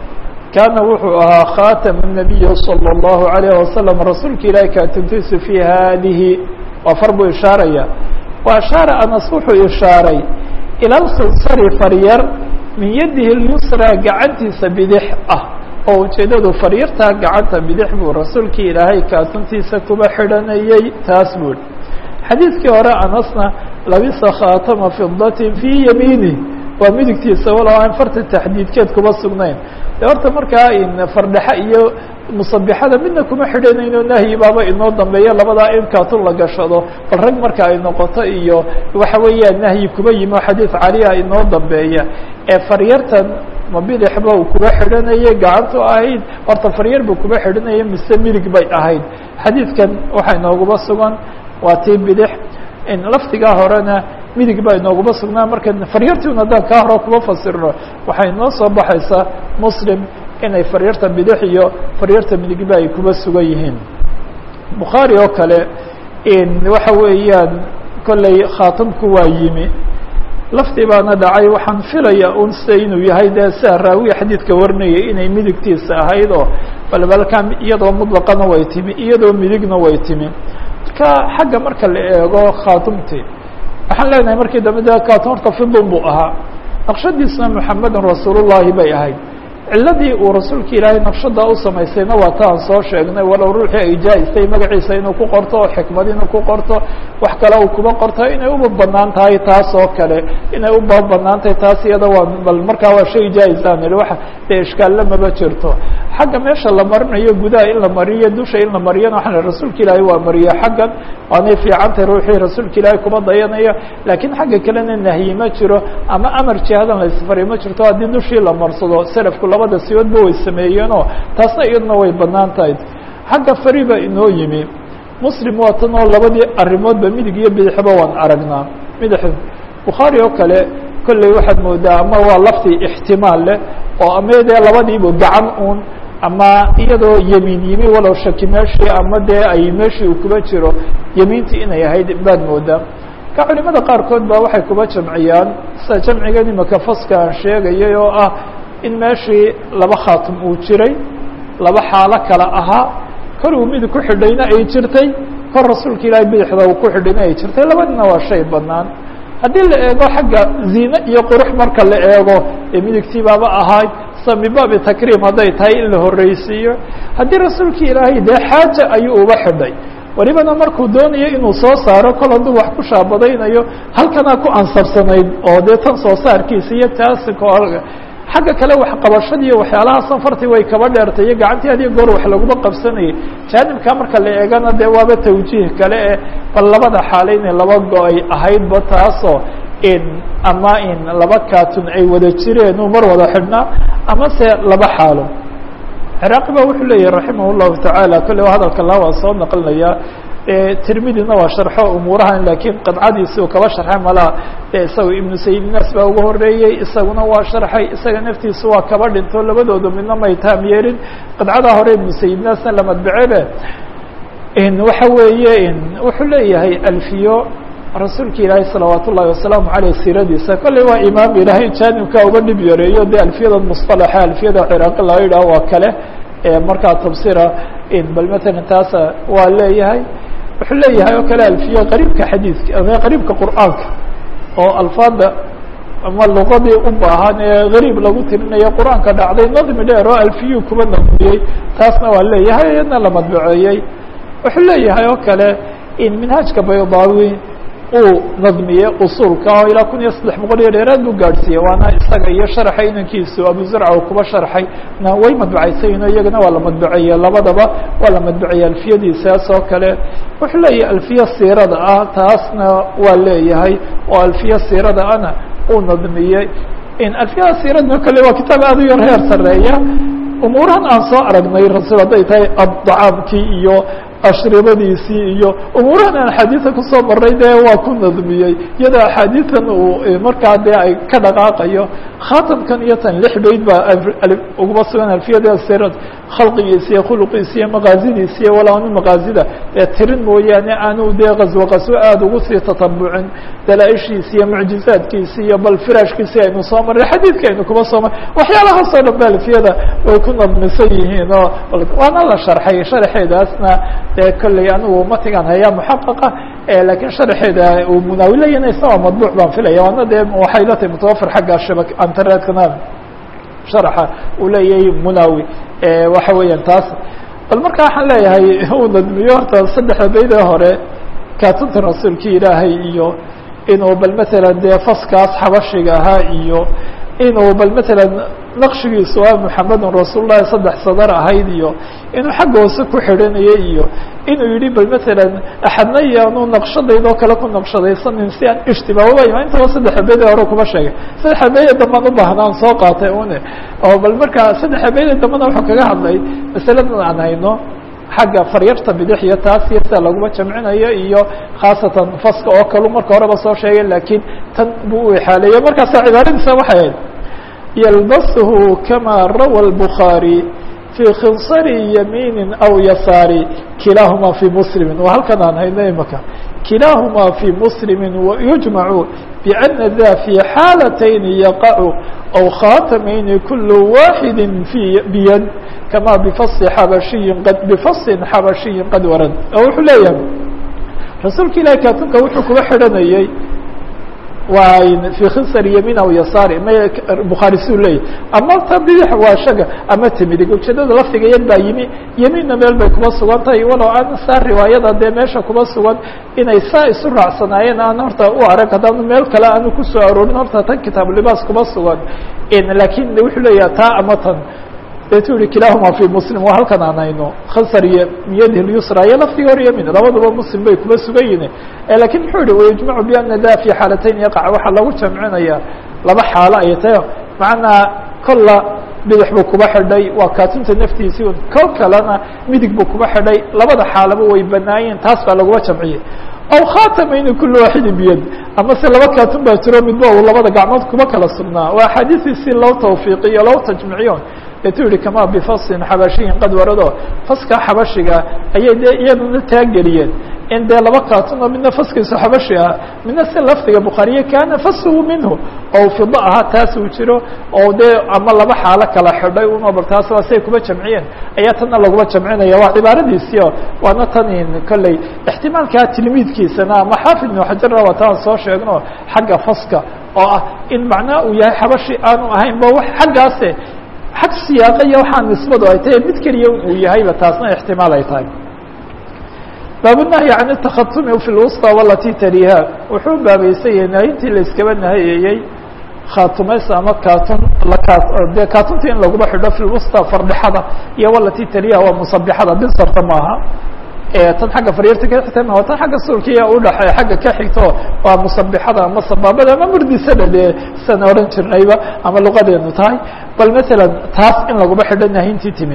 kaana wuxuu ahaa khaatama الnabiyi salى الlahu عalayه wasalam rasuulka ilahi kaatintiisu fi haadihi waa far buu ishaaraya wa ashaara anas wuxuu ishaaray ila lkhinsari faryar min yadihi اlyusra gacantiisa bidix ah oo ujeedadu faryartaa gacanta bidix buu rasuulkii ilaahay kaatuntiisa kuba xidhanayey taas buu xadiidkii hore anasna labisa khaatama fidatin fii yamiinih waa midigtiisa walow aan farta taxdiidkeed kuba sugnayn de horta markaa fardhexa iyo musabixada midna kuma xidhanayno nahyi baaba inoo dambeeya labadaa in kaatun la gashado bal rag marka ay noqoto iyo waxa weeyaan nahyi kuba yimi oo xadiid caliha inoo dambeeya ee faryartan ma bidixba uu kuba xidhanayay gacantu ahayd horta faryar buu kuba xidhanaya mise midig bay ahayd xadiidkan waxaa inooguba sugan waa tii bidix laftigaa horena midig baa inooguma sugnaa marka faryartiun haddaan kaa hore kuba fasirno waxay inoo soo baxaysaa muslim inay faryarta bidix iyo faryarta midigba ay kuba sugan yihiin bukhaari oo kale waxa weeyaan kolley khaatamku waa yimi laftii baana dhacay waxaan filaya un se inuu yahay dee sia raawiga xadiidka warinayay inay midigtiisa ahayd oo balbalkan iyadoo mutlaqana way timi iyadoo midigna way timi marka xagga marka la eego khaatumtii waxaan leenahay markii dambe de kaatum horta fidun buu ahaa naqshadiisna muxamedun rasuulullahi bay ahayd ciladii uu rasuulka ilaahay naqshada u samaysayna waa ta aan soo sheegnay walow ruuxii ay jaa-istay magaciisa inuu ku qorto oo xikmad inuu ku qorto wax kale uu kuba qorto inay uba banaan tahay taas oo kale inay uba banaan tahay taas iyada waa bal markaa waa shay jaa-isaan ihi waxa dee ishkaalle maba jirto xagga meesha la marinayo gudaha in la mariyo dusha in la mariyana waxaan rasuulka ilaahay waa mariyo xaggan waanay fiicantahay ruuxii rasuulka ilaahay kuba dayanayo laakiin xagga kalena nahyi ma jiro ama amar jihadan la isfariyo ma jirto haddii dushii la marsado selafku labada siyoodba way sameeyeenoo taasna iyaduna way banaan tahay xagga fariba inoo yimi muslim waa tan oo labadii arrimoodba midig iyo bidixba waan aragnaa midix bukhaari oo kale kolley waxaad moodaa ama waa laftii ixtimaal leh oo ama dee labadiiba gacan uun ama iyadoo yemiin yimi walow shaki meeshii ama dee ay meeshii uu kuba jiro yemiintii inay ahayd baad moodaa ka culimada qaarkood ba waxay kuba jamciyaan sida jamcigan imaka faska aan sheegayay oo ah in meeshii laba khaatim uu jiray laba xaalo kale ahaa kor uu midig ku xidhayna ay jirtay kor rasuulka ilaahay bidixda uu ku xidhayna ay jirtay labadina waa shay banaan haddii la eego xagga ziine iyo qurux marka la eego ee midigtii baaba ahayd sa min baabi takriim hadday tahay in la horreysiiyo haddii rasuulka ilaahay dee xaaja ayuu uba xidhay welibana markuu doonayo inuu soo saaro kol hadduu wax ku shaabadaynayo halkanaa ku ansabsanayd oo dee tan soo saarkiisa iyo taasi xagga kale waxqabashadii iyo waxyaalaha safartii way kaba dheertay iyo gacantii hadiyo goor wax laguma qabsanayay jaanibka marka la eegana dee waaba tawjiih kale e bal labada xaale inay laba go-ay ahaydba taasoo in ama in laba kaatun ay wada jireen uu mar wada xidhnaa ama se laba xaalo ciraaqi ba wuxuu leeyahi raximah llahu tacaala kolle hadalka la waa soo naqlinaya tirmidina waa sharxo umuurahan lakiin qadcadiisi uu kaba sharxay malaa isaga ibnu sayidnas baa uga horeeyey isaguna waa sharxay isaga naftiisu waa kaba dhinto labadooda midna may taam yeelin qadcada hore ibnu sayidnasna la madbacebe waxa weeye wuxuu leeyahay alfiyo rasuulka ilaahay salawaat ullahi wasalaamu aleyh siiradiisa kolley waa imaam ilaahay jaanibka uga dhib yareeyo de alfiyada musطalaxa alfiyada ciraaqi laga yidhaho waa kale markaa tafsira bal matalan taasa waa leeyahay wuxuu leeyahay oo kale alfiya qariibka xadiidka qariibka qur'aanka oo alfaada ama luqadii u baahan ee gariib lagu tirinayo qur-aanka dhacday nadmi dheer oo alfiyu kuba nadmiyey taasna waa leeyahay iyadna la madbaceeyey wuxuu leeyahay oo kale in minhaajka baydaawi uu nadmiyey usuulka oo ilaa kun iyo saddex boqol iyo dheeraad buu gaadhsiiyey waana isaga iyo sharaxa inankiisu abu zarca uu kuba sharxay na way madbacaysayiin oo iyagana waa la madbaceeye labadaba waa la madbaceeye alfiyadiisaas oo kale wuxuu leeyahay alfiya siirada ah taasna waa leeyahay oo alfiya siirada ana uu nadmiyey in alfiyada siiradna kale waa kitaab aad u yar heer sareeya umuurahan aan soo aragnay rasul hadday tahay addacaamkii iyo ashribadiisii iyo umuurahan aan axaadiida kusoo maray dee waa ku nadmiyey iyadoo axaadiidan uu markaa dee ay ka dhaqaaqayo khaatamkan iyo tan lix bayd baa uguma sugan alfiyada sirad khalqigiisa iyo khuluqiisa iyo maqaazidiisa iyo walaanu maqaazida dee tirin mooyaane aanu dee qaswo qaswo aada ugu sii tatabucin dalaa-ishiisi iyo mucjizaadkiisi iyo bal firaashkiisi aynu soo marray xadiidka aynu kuma soo marray waxyaalahaasoo dhan ba alfiyada way ku nadmisan yihiin oo waana la sharxay sharxeedaasna dee kolley anigu matigan hayaa muxaqaqa lakiin sharxeeda uu munaawilayana isagoo madbuuc baan filaya waana dee waxay la tahay mutawafir xagga shaba internetkana sharaxa uu leeyahay munaawi waxa weeyaan taas bal marka waxaan leeyahay uu nadmiyo horta saddexda baydee hore kaatunta rasuulkii ilaahay iyo inuu bal matalan dee faskaas xabashiga ahaa iyo inuu bal matalan naqshigiisu ah muxamedun rasuul lahi saddex sadar ahayd iyo inuu xagga hoose ku xidhanayay iyo inuu yihi bal matalan axadna iyaanu naqshadaydoo kale ku naqshadaysanin si aan ishtibaababa ima intaba saddexa beede hore kuma sheegay saddexa beede dambaan u baahnaan soo qaatay une oo bal markaa saddexa beede dambana wuxuu kaga hadlay masaladan aan hayno xagga faryarta bidix iyo taas iyo sida laguma jamcinayo iyo khaasatan faska oo kalu marka horeba soo sheegay laakiin tan buu u exaaleeyey markaasa cibaaradiisa waxay ahayd yalbashu kama rawa الbخaarي fي khinsari yamiini aw yasaari kilaahuma fي muslimi waa halkan aan hayno imaka kilaahuma fي muslimi yujmacu بأna da fي xaalatayni yaqacu aw khatamayni kul waaxidi في biyad kama bfasi xabashiyi qad bfasin xabashiyi qad warad oo wuxuu leeyahay rasuulka ilahi kaatunka wuxuu kuga xidhanayey waa في khinsar yamiin aw yasaari ma bukhaari suu leeyahy ama ta bidix waa shaga ama timidig ujeedada lafdiga yad baa yimi yamiinna meel bay kuma sugan tahay walow aan saa riwaayada dee meesha kuma sugan inay saa isu raacsanaayeen aan horta u arag haddaanu meel kale aanu kusoo aroorin horta tan kitaabu libaas kuma sugan lakin wuxuu leeyaha taa ama tan deetu yihi kilahuma fi muslim waa halkan aan hayno khansar iyo miyadi lyusra iyo lafdiga hor yamin labaduba muslim bay kuma sugan yihin lakin muxuu yihi wayujmacu biana da fi xaalatayn yaqac waxaa lagu jamcinaya laba xaalo ay tahay macnaa kolla bidix buu kuba xidhay waa kaatunta naftiisii un kol kalena midig buu kuba xidhay labada xaalaba way banaayeen taas baa laguma jamciyey aw khatamayni kul waaxidi biyad ama se laba kaatun baa jiro midba uu labada gacmood kuma kala sugnaa waa axaadiistiisi loo tawfiiqiyo loo tajmiciyo etu yihi kama bifasin xabashiyin qad warado faska xabashiga ayay dee iyaduna taageliyeen in dee laba kaatun oo midna faskiisu xabashi ah midna si lafdiga bukhaariye kaana fashu minhu oo fida ahaa taas uu jiro oo dee ama laba xaalo kala xidhay una bal taas waa say kuma jamciyeen ayaa tanna laguma jamcinaya waa cibaaradiisio waana tanin kolley ixtimaalkaa tilmiidkiisana ama xaafid ibnu xajarna waa taan soo sheegno xagga faska oo ah in macnaha uu yahay xabashi aanu ahayn ba wax xaggaase xag siyaaqa iyo waxaa nisbadu ay tahay mid keliya uu yahayba taasna ixtimaal ay tahay baabunahyi can اtakhatumi fi lwusطى walati taliha wuxuu baabaysan yahay nahintii la iskaba nahayeeyey khaatumays ama kaatun dee kaatunta in laguma xidho fi lwusطى fardhexada iyo walati taliha waa musabixada binsarta maaha tan xagga faryarta ka xigta ma tan xagga sulkiya udhaxeey xagga ka xigto waa musabixada ama sabaabada ama murdisada dee san oran jirnayba ama luqadeenu tahay bal masalan taas in laguma xidho nahintii timi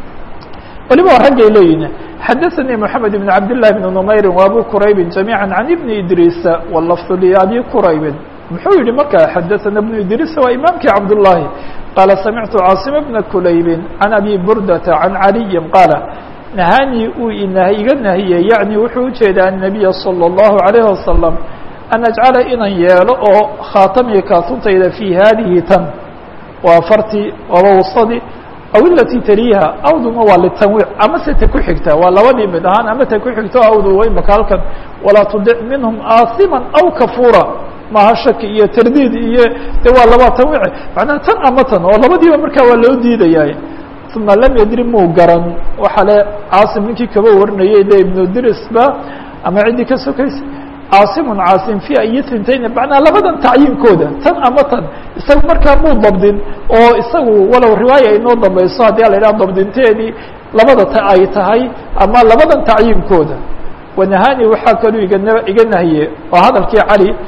waliba waa raggay leeyihin xadaثnي محamed بن cabd للh بن نmayri وabu quraybi جamيعا عan بn idrيsa wlfظ لabi quraybi muxuu yihi marka xadaثna بن idrيsa waa imaamkii cabdاللahi qala samictu cاaصم بna kulaybi عan abi burdةa عan عaliyi qaala nahanii uu iga nahiyey yaعni wuxuu ujeedaa النabiya slى الlaهu عalيه wasaلم an ajcala inan yeelo oo khaatamiga kaatuntayda fي hadihi tan waa fartii waaba wsadi aw ilati taliha awduna waa litanwiic ama se ta ku xigta waa labadii mid ahaan ama ta ku xigto awdu imaka halkan walaa tudic minhum aasiman aw kafura maaha shaki iyo tardiid iyo de waa laba tanwiic macnaha tan ama tan oo labadiiba markaa waa loo diidayaay uma lam yadri muu garan waxaa le caasim ninkii kaba warinayay de ibnu dirisba ama ciddii ka sokaysa caasimun caasim fi ayi tintayn macnaa labadan tacyiinkooda tan ama tan isaga markaa muu dabdin oo isagu walow riwaaya inoo dambayso haddii a la idhaha dabdinteedii labada ta ay tahay ama labadan tacyiinkooda wanahani waxaa kaluu igana iga nahiye oo hadalkii cali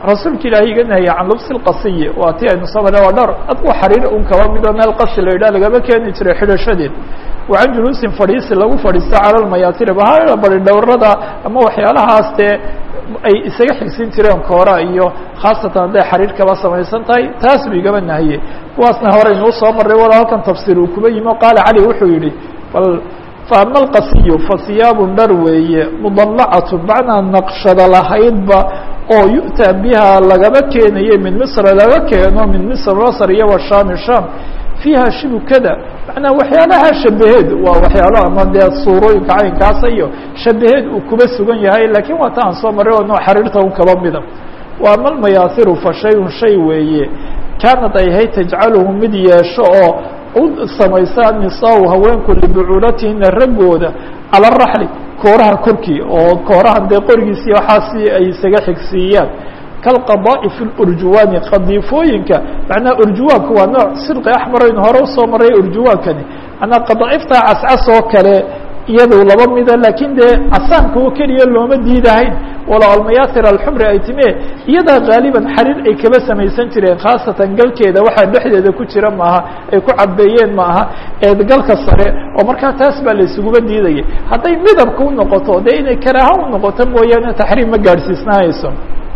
rasuulka ilaahay iga nahiyey can lubsi lqasiyi waa ti aynu soo marre waa dhar adku xariir un kaba midoo meel qasi la yidhah lagama keeni jiray xidhashadeed wa can juluusin fadhiisi lagu fadhiisto cala lmayaatiri bahala bari dhowrada ama waxyaalahaas dee ay isaga xigsin jireen koora iyo khaasatan hadday xariir kaba samaysan tahay taas buu igaba nahiyey kuwaasna horeynuu soo marray wala halkan tafsiir uu kuba yimi o qaala cali wuxuu yihi bal faama alqasiyu fasiyaabun dhar weeye mudallacatu macnaa naqshada lahaydba oo yu'taa biha lagaba keenaye min misra laga keeno min misr masr iyo washaami sham fiiha shibukada macnaa waxyaalaha shabaheed waa waxyaalo ama dee suurooyinka caynkaasa iyo shabaheed uu kuba sugan yahay lakiin waa ta aan soo maray oo noo xariirta un kaba mida wa ama almayaasiru fa shayun shay weeye kaanad ay ahayd tajcaluhu mid yeesho oo u samaysa nisaa haweenku libucuulatihina raggooda cala araxli kooraha korkii oo kooraha dee qorigiisi waxaasi ay isaga xigsiiyaan kalqadaa'i fi lurjuwaani qadiifooyinka macnaha urjuwaanku waa nooc sidqi axmaraynu hore usoo maray urjuwaankani manaa qadaa'ifta cascas oo kale iyado laba mida lakiin dee casaanka oo keliya looma diidahayn walow almayaasir alxumri ay timie iyadaa gaaliban xariir ay kaba samaysan jireen khaasatan galkeeda waxaa dhexdeeda ku jira maaha ay ku cabeeyeen ma aha ee galka sare oo markaa taas baa la isuguba diidaya hadday midabka u noqoto dee inay karaaha u noqoto mooyaane taxriim ma gaadhsiisnaayso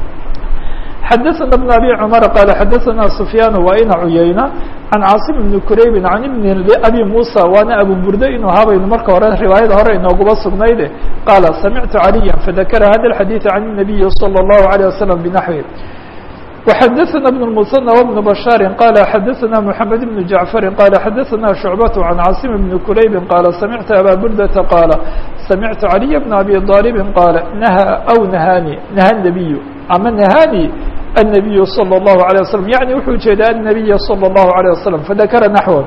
xadaثna بن abي cmر qال xadaثna سfyaan waa ina cuyayna can cاaصم بن kuraybi can ibn abi muسى waana abu burde inuu habaynu marka hore riwaayada hore inooguba sugnayde qaala samictu عaliya fadakra hada الxadيiث can النabiyi slى الlaهu عalيه waسلم bنaحوi وxadaثna بن المثنى وبن بشhاaر qال xadaثna محamed بن جaعفر qال xadaثna شhuعبة عن cاaصم بن kuraybi qال samictu abا burdةa qاala samictu عaliي بن abي طالب qاal nhى أو نhاni نhى النبي ama نhاni النبي صلى الله عليه وسلم يعني wuxuu ujeeda النبي صلى الله عليه وسلم فذكر نحوه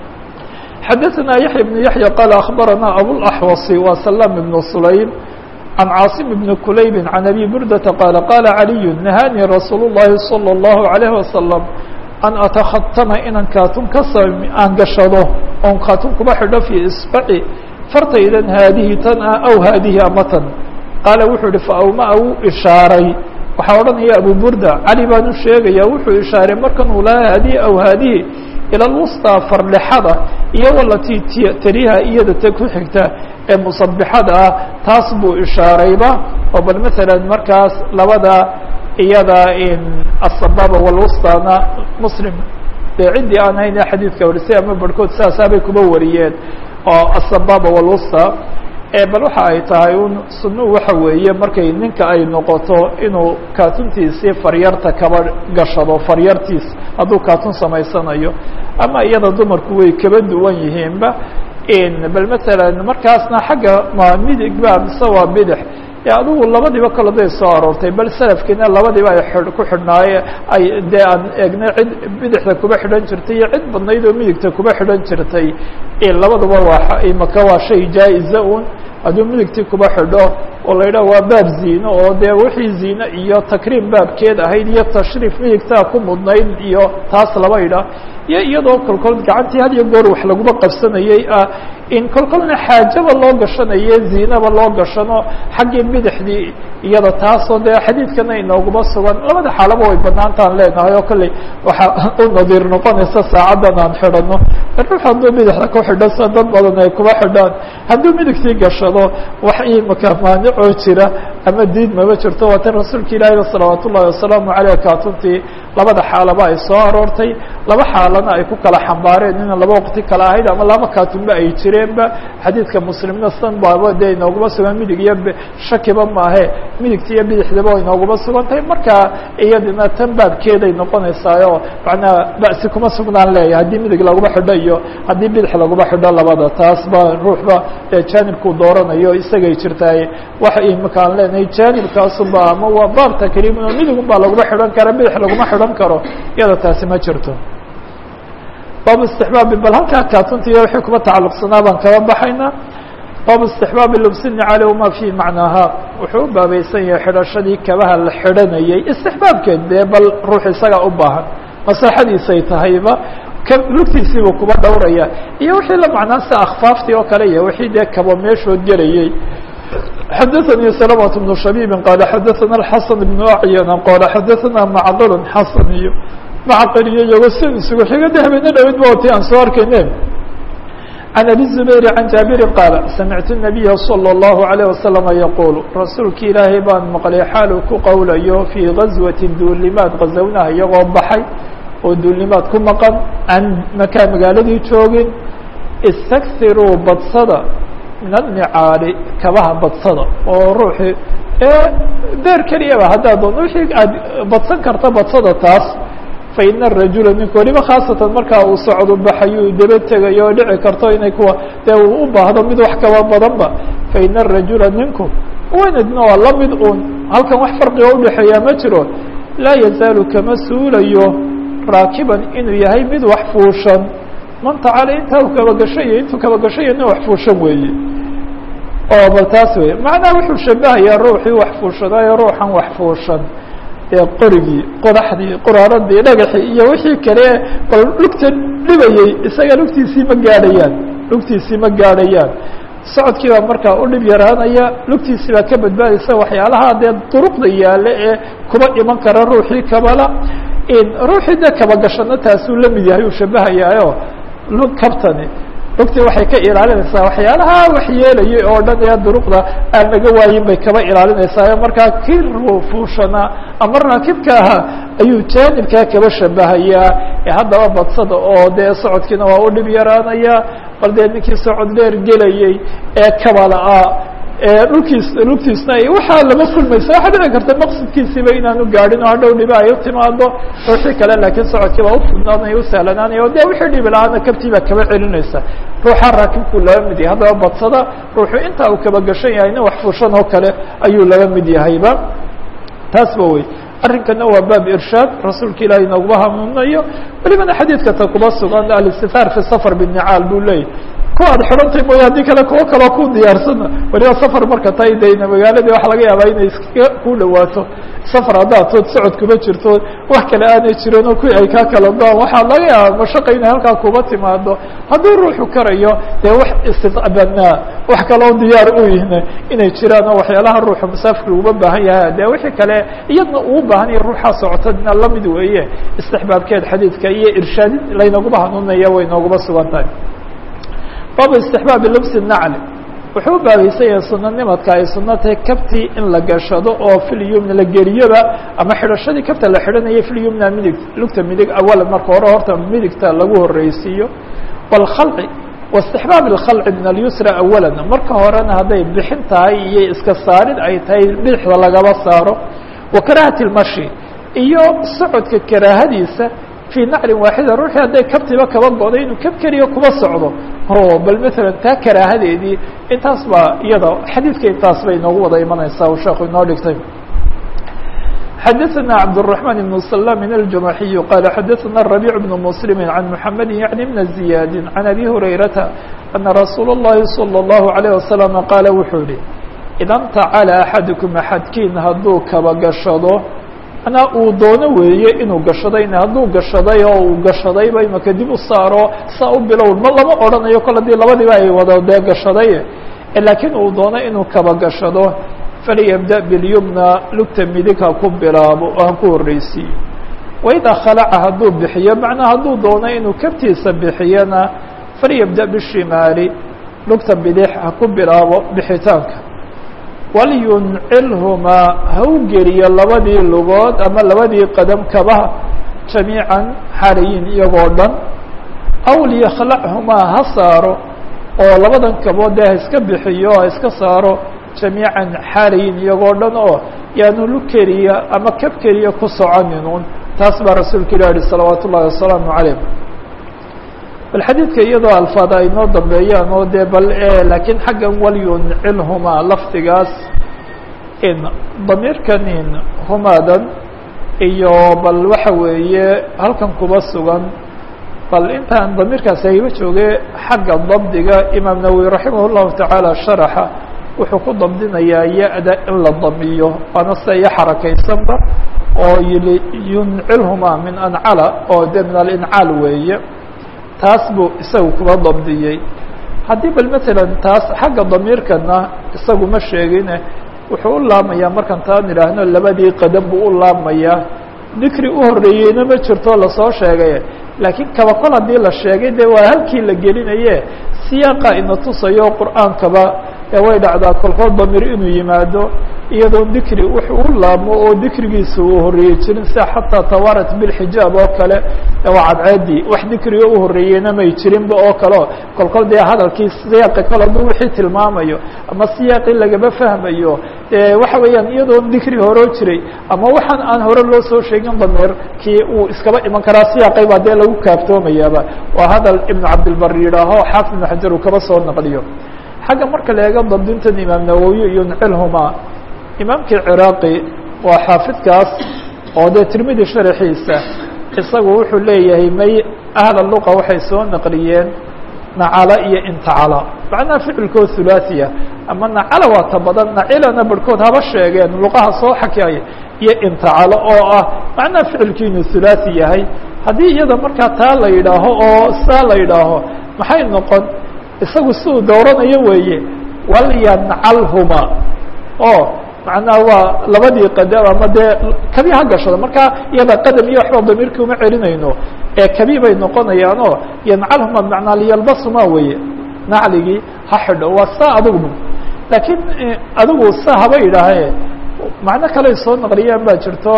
حدثنا يحيى بن يحيى قال أخبرنا أبو الأحوص وسلام بن سليم عن عاصم بن كليب عن أبي بردة قال قال علي نهاني رsuuل اللhi صلى الله عليه وسلم أن أتختم inan katun ka aan gashado oon katun kuba xidho في إصبعي fartaydan haadihi tan ah أو haadihi ama tan qaala wuxuu ihi faawma wuu ishaaray waxaa odhanaya abu burda cali baan u sheegaya wuxuu ishaaray markan uu lahaa haadihi aw haadihi ila lwusطى farlexada iyo walatii tariha iyada ta ku xigta ee musabixada ah taas buu ishaarayba oo bal maala markaas labada iyada asababa walwusطana muslim dee ciddii aan hayna xadiidka warisay ama barhkood saasaabay kuba wariyeen oo asababa walwusطى bal waxa ay tahay un sunuu waxa weeye markay ninka ay noqoto inuu kaatuntiisii faryarta kaba gashado faryartiis hadduu kaatun samaysanayo ama iyada dumarku way kaba duwan yihiinba bal masalan markaasna xagga ma midig ba mise waa bidix adigu labadiiba kale day soo aroortay bal salafkiina labadiiba ay ku xidhnaaye ay dee aan eegnay cid bidixda kuba xidhan jirtay iyo cid badnayd oo midigta kuba xidhan jirtay labaduba waa imaka waa shay jaa-iza un hadduu midigtii kuba xidho oo la yidhaha waa baab ziino oo dee wixii ziine iyo takriim baabkeed ahayd iyo tashriif midigtaa ku mudnayd iyo taas laba idhaah iyo iyadoo kolkol gacantii had iyo goor wax laguma qabsanayey ah in kolkolna xaajaba loo gashanaye ziinaba loo gashano xaggii bidixdii iyada taasoo dee xadiidkana inooguma sugan labada xaalaba way banaantaan leenahay oo kolley waxaa u nadiir noqonaysa saacaddan aan xidhano ruux hadduu bidixda ku xidho sida dad badan ay kuba xidhaan hadduu midigtii gashado wax imaka maanicoo jira ama diid maba jirto waa tan rasuulka ilaahi salawaat ullahi wasalaamu caleyh kaatuntii labada xaalaba ay soo aroortay laba xaalana ay ku kala xambaareen ina laba waqti kala ahayd ama laba kaatunba ay jireenba xadiidka muslimna san baaba dee inooguma sugan midig iyo shakiba maahe midigta iyo bidixdaba inooguma sugan tahay marka iyadina tan baabkeeday noqonaysaayo macnaa ba'si kuma sugnaan leeyahay haddii midig laguma xidho iyo haddii bidix laguma xidho labada taas ba ruuxba jaanibkuu dooranayo isagay jirtaay waxa imika aan leenahay jaanibkaasuba ama waa baab takriimin oo midigun baa laguma xidhan kara bidix laguma xidhan karo iyada taasi ma jirto baabu istixbaabi bal halkaa kaatuntiiyo wixii kuma tacalluqsanaa baan kaba baxaynaa baabu istixbaabi lubsini cali wama fi macnaaha wuxuu u baabaysan yahay xidhashadii kabaha la xidhanayay istixbaabkeed dee bal ruux isaga u baahan maslaxadiisay tahayba ka lugtiisiibuu kuba dhowraya iyo wixii la macnaa sida akhfaaftii oo kale iyo wixii dee kabo meeshood gelayey xadaثnي سلمة بن شhبيب qال xadaثna الحسن بن أعyن qال xadaثna معqل xasن iyo معqل iyo iyago si isugu xiga de habeena dhawed ba oti aan soo arkayne عن أبي الزبير عن جابر qاaل سمعت النبي صلى الله عليه وسلم يقول rasuulki ilaahay baan mqلay xaal ku qowlayo في غaزوة duulimaad غazownaha iyagoo baxay oo duulimaad ku maqan aan makaa magaaladii joogin اstakiruu badsada min alnicaali kabaha badsada oo ruuxii beer keliyaba haddaad doon wixii aad badsan karta badsada taas faina arajula ninku weliba khaasatan markaa uu socdo baxayuu daba tegayo oo dhici karto inay kuwa dee uu u baahdo mid wax kaba badanba faina arajula ninku wanadna waa la mid un halkan wax farqiga udhexeeyaa ma jiro laa yazaalu kama suulayo raakiban inuu yahay mid wax fuushan man tacala intaa u kabagashayo intuu kabagashayo nin wax fuushan weeye oo bal taas wey macnaha wuxuu shabahayaa ruuxii wax fuushadaayo ruuxan wax fuushan dee qorigii qodaxdii qoraaradii dhagaxii iyo wixii kale bal lugta dhibayey isaga lugtiisii ma gaadhayaan lugtiisii ma gaadhayaan socodkii baa markaa u dhib yaraanaya lugtiisii baa ka badbaadaysa waxyaalaha dee duruqda yaale ee kuba iman kara ruuxii kabala ruuxii dee kabagashana taasuu la mid yahay uu shabahayaayo lug kabtani lugtii waxay ka ilaalinaysaa waxyaalaha wax yeelayay oo dhan ee duruqda aan naga waayin bay kaba ilaalinaysaa markaa kii fuushanaa ama raakibka ahaa ayuu jaanibkaa kaba shabahayaa ee haddaba badsada oo dee socodkiina waa u dhib yaraanaya bal dee ninkii socod dheer gelayey ee kabala-a dhulkiis lugtiisna waxaa lama kulmaysa waxaa dhici karta maqsadkiisiiba inaanu gaadhin oo hadhow dhiba ay u timaado ruuxii kale laakiin socodkii baa ufudnaanaya usahlanaanaya o de wixii dhibi la-aana kabtii baa kaba celinaysa ruuxa raakibkuu laga mid yahay haddaba badsada ruuxu intaa uu kaba gashan yahay nin wax fuushan oo kale ayuu laga mid yahayba taasba wey arrinkana waa baab irshaad rasuulka ilaahay nooguma hanuunayo welibana xadiidka ta kuba sugan alistifaar fi safar binicaal buu leeyahy ku aad xidhantay mooya haddii kale kuwo kaloo ku diyaarsana weliba safar marka tay dayna magaaladii waxa laga yaabaa inay iskaga ku dhawaato safar haddaad tood socod kuma jirto wax kale aanay jirin oo kuwii ay kaa kala go-an waxaa laga yaabaa mashaqa inay halkaa kuba timaado hadduu ruuxu karayo dee wax istidbanaa wax kaloo diyaar u yihna inay jiraan oo waxyaalaha ruuxu musaafirka uga baahan yahay dee wixii kale iyadna uu baahan yahay ruuxaa socotadina lamid weeye istixbaabkeed xadiidka iyo irshaadin laynaguma hanuunaya way nooguma sugan tahay baabu istixbaabi lubsi nacli wuxuu u baabaysan yahay sunanimadka ay suno tahay kabtii in la gashado oo filyumna la geliyoba ama xidhashadii kabta la xidhanaya filyumna midig lugta midig awalan marka hore horta midigta lagu horeysiiyo wاlkhalci واstixbaab اkhalci min alyusra awala marka horena hadday bixin tahay iyo iska saarid ay tahay bidixda lagaba saaro wa karahati اlmashi iyo socodka karaahadiisa fii naclin waaxida ruuxii hadday kabtiba kaba go'day inuu kab keliya kuba socdo o bal maala taa karaahadeedii intaas baa iyada xadiidka intaas bay inoogu wada imanaysaa u sheeku inoo dhigtay xadaثna cabdالرحمن بن سلام الجمaحي qال xadaثna الربيع بن مسلم عن محمد يعني بن زياد عن أbي هريرةa أن رsuuل اللhi صلى الله عليه وسلم qاaل wuxuu yihi إda اntacلى أحadكم أxadkiin hadduu kaba gashado manaa uu doono weeye inuu gashadayna hadduu gashaday oo uu gashadayba imaka dib u saaro saa u bilow ma lama odhanayo kol haddii labadiiba ay wada dee gashaday laakiin uu doono inuu kaba gashado falyabda bilyumna lugta midig ha ku bilaabo oo ha ku horreysiiyo waidaa khalaca hadduu bixiyo macnaa hadduu doono inuu kabtiisa bixiyana falyabda bishimaali lugta bidix ha ku bilaabo bixitaanka walyuncilhumaa ha u geliyo labadii lugood ama labadii qadam kabaha jamiican xarayin iyagoo dhan aw liyakhlachumaa ha saaro oo labadan kabood dee ha iska bixiyo ha iska saaro jamiican xarayin iyagoo dhan oo yaanu lu keliya ama kab keliya ku soconinun taas baa rasuulka ilah yihi salawaat ullahi wasalaamu calayh bal xadiidka iyadoo alfaada ay noo dambeeyaan oo dee bal laakiin xaggan walyuncilhumaa lafdigaas in damiirkan in humaadan iyo bal waxa weeye halkan kuba sugan bal intaan damiirkaasi ayba jooge xagga dabdiga imaam nawowi raximah llahu tacaala sharaxa wuxuu ku dabdinayaa ya-da in la damiyo waana sida iyo xarakaysanba oo yili yuncilhumaa min ancala oo de min alincaal weeye taas buu isagu kuba dabdiyey haddii bal matalan taas xagga damiirkana isagu ma sheegine wuxuu u laamayaa markaan taan idhaahno labadii qadam buu u laamayaa dikri u horreeyeyna ma jirto lasoo sheegay laakiin kaba kol haddii la sheegay dee waa halkii la gelinaye siyaaqa ina tusayo qur'aankaba ee way dhacdaa kolkood damir inuu yimaado iyadoo dikri wuxuu u laamo oo dikrigiisa uu horreeyey jirin sida xataa tawarat bilxijaab oo kale waa cadceedii wax dikriga u horreeyeyna may jirinba oo kaleo kolkol dee hadalkii siyaaqi kale hadduu wixii tilmaamayo ama siyaaqii lagama fahmayo waxa weeyaan iyadoo dikri horoo jiray ama waxaan aan hore loo soo sheegin dameerkii uu iskaba iman karaa siyaaqay baa dee lagu kaaftoomayaaba waa hadal ibnu cabdilbar yidhaaho xaafid ibnu xajar uu kaba soo naqliyo xagga marka la eego dabdintan imaam nawowi iyo ncilhuma imaamkii ciraaqi waa xaafidkaas oo dee tirmidi sharaxiisa isagu wuxuu leeyahay may ahla luqa waxay soo naqliyeen nacala iyo intacala macnaha ficilkood hulaasiya ama nacala waa ta badan nacilana barhkood haba sheegeen luqaha soo xakaya iyo intacalo oo ah macnaha ficilkii inuu hulaasi yahay haddii iyada markaa taa la yidhaaho oo saa la yidhaaho maxay noqon isagu si uu dooranayo weeye walyancalhuma oo macnaha waa labadii qadam ama dee kabi ha gashado markaa iyada qadam iyo waxba damiirkii uma celinayno ee kabi bay noqonayaanoo yancalhuma bmanaa liyalbasuma weye nacligii ha xidho waa saa adugu laakiin adigu sa haba idhaahe macno kaley soo naqliyaan baa jirto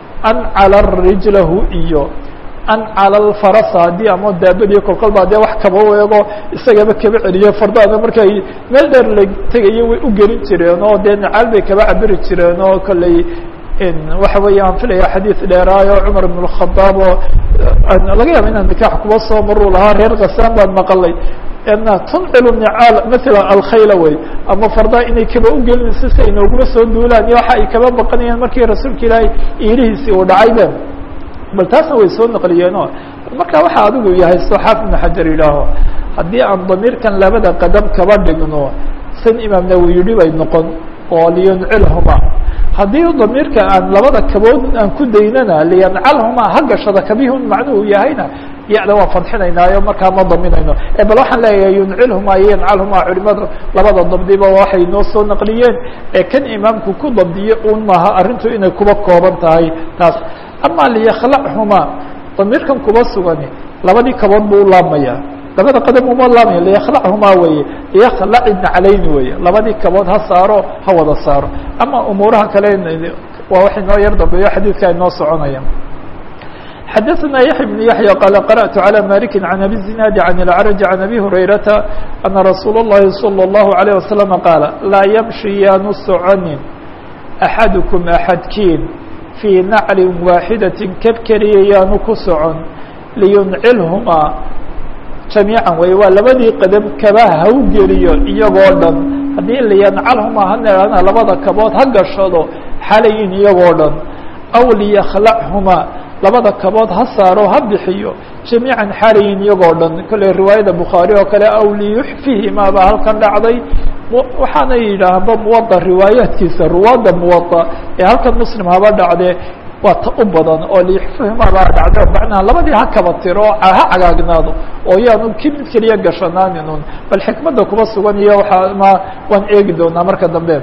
ancala rijlahu iyo ancala alfarasa haddii ama daabadii kolkol baa dee wax kaba weego isagaba kaba celiyo fardaana markay meel dheer la tegayo way u gelin jireen oo dee nacaal bay kaba cabiri jireen oo kolley waxa weeye aan filaya xadiid dheeraayo cumar ibn اkhadaab oo laga yaaba inaan nikaax kuba soo maruu lahaa reer kasaan baan maqalay na tuncilu nicaal maala alkhayla wey ama fardaa inay kaba ugelinayso si ay noogula soo duulaan iyo waxa ay kaba baqanayaan markii rasuulka ilaahay iilihiisii uu dhacaybe bal taasna way soo naqliyeeno marka waxa adigu yahay soo xaafid ibn xajar yidhaaho haddii aan damiirkan labada qadam kaba dhigno san imaam nawi yidhi bay noqon oo liyancilhuma haddii damiirka aan labada kabood aan ku daynana liyancalhuma ha gashada kabihun macnuhu yahayna yada waan fadxinaynaayo markaa ma daminayno bal waxaan leeyahay yuncilhuma iyo yancalhuma culimadu labada dabdiba waxay noo soo naqliyeen ee kan imaamku ku dabdiye un maaha arrintu inay kuba kooban tahay taas ama liyakhlachuma damiirkan kuba sugani labadii kabood buu ulaabmaya labada qadam uma laamaya liyakhlachumaa weye liyakhlaci naclayni weye labadii kabood ha saaro ha wada saaro ama umuuraha kale waa wax inoo yar dambeeyo xadiidka inoo soconaya xadaثna yaحya بن yaحyى qال qarأت عlى maliki عan abi الزinaadi عan الأعrج عan abi هurayrata أna rasuul الlahi slى الlaهu عalيه waسلم qaala laa ymشhi yaanu soconin أxadكم أxadkiin fii nacli waaxidaةi keb keliya yaanu ku socon liyuncilhumaa jamiican wey waa labadii qadam kaba haw geliyo iyagoo dhan haddii liyancalhumaa hanehana labada kabood ha gashado xalayin iyagoo dhan aw liyakhlachumaa labada kabood ha saaro ha bixiyo jamiican xalayin iyagoo dhan kolley riwaayada bukhaari oo kale aw liyuxfihimaa baa halkan dhacday waxaana yidhaahba muwada riwaayaadkiisa ruwaadda muwada ee halkan muslim haba dhacdee waa ta u badan oo liyuxfihimaa baa dhacde macnaha labadii ha kaba tiro oo ha cagaagnaado oo yaanu ki mid keliya gashanaaninun bal xikmadda kuba sugan iyo waaa ma waan eegi doonaa marka dambe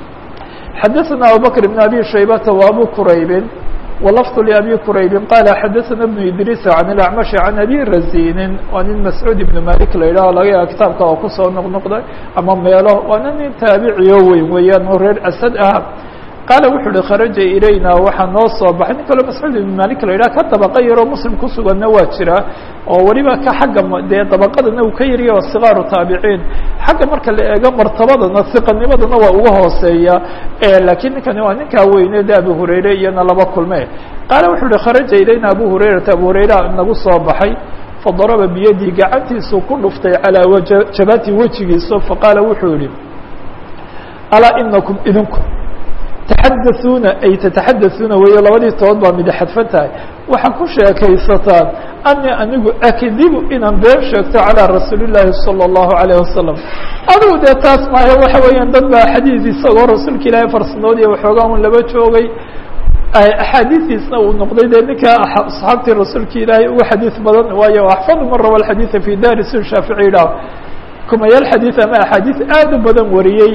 xadaثna abubakr بn abi shaybata wa abu quraybin ولفظ لأbي qرayb qال xadثna بن idrيس عن الأعمشh عن أbي razinin waa nin masعوud iبن malik la yidhah laga yaaba kitaabka oo kusoo noqnoqday ama meelo waana nin taabiciyo weyn weeyaan oo reer asad ah qaala wuxuu uhi kharaja ilayna waxaa noo soo baxay nin kaloo mascuud ibn malik la yidhah ka dabaqa yaroo muslim kusuganna waa jira oo weliba ka xagga dee dabaqadana uu ka yariya waa sikaaru taabiciin xagga marka la eego martabadana siqanimadana waa uga hooseeya lakiin ninkani waa ninkaa weyne de abu hurayre iyana laba kulme qaala wuxuu uhi kharaja ilayna abu hurayrata abu hurayra nagu soo baxay fadaraba biyadii gacantiisuu ku dhuftay calaa wajabati wejigiisa faqaala wuxuu yihi alaa inakum idinku taxadauuna ay tataxadauuna weeyo labadii tood baa mida xadfan tahay waxaa ku sheekaysataan ani anigu akdibu inaan been sheegto calىa rasuuli الlahi salى الlahu عalيه wasalam adigu dee taas maayo waxa weeyaan dad baa xadiid isagoo rasuulka ilaahay farsanood iyo waxoogaa un laba joogay axaadiistiisna uu noqday dee ninka asxaabtii rasuulka ilaahay ugu xadiid badan waayo axfadu man rawa xadiiثa fi dari si shaafici yidhaah kumayaal xadiid ama axaadiis aad u badan wariyey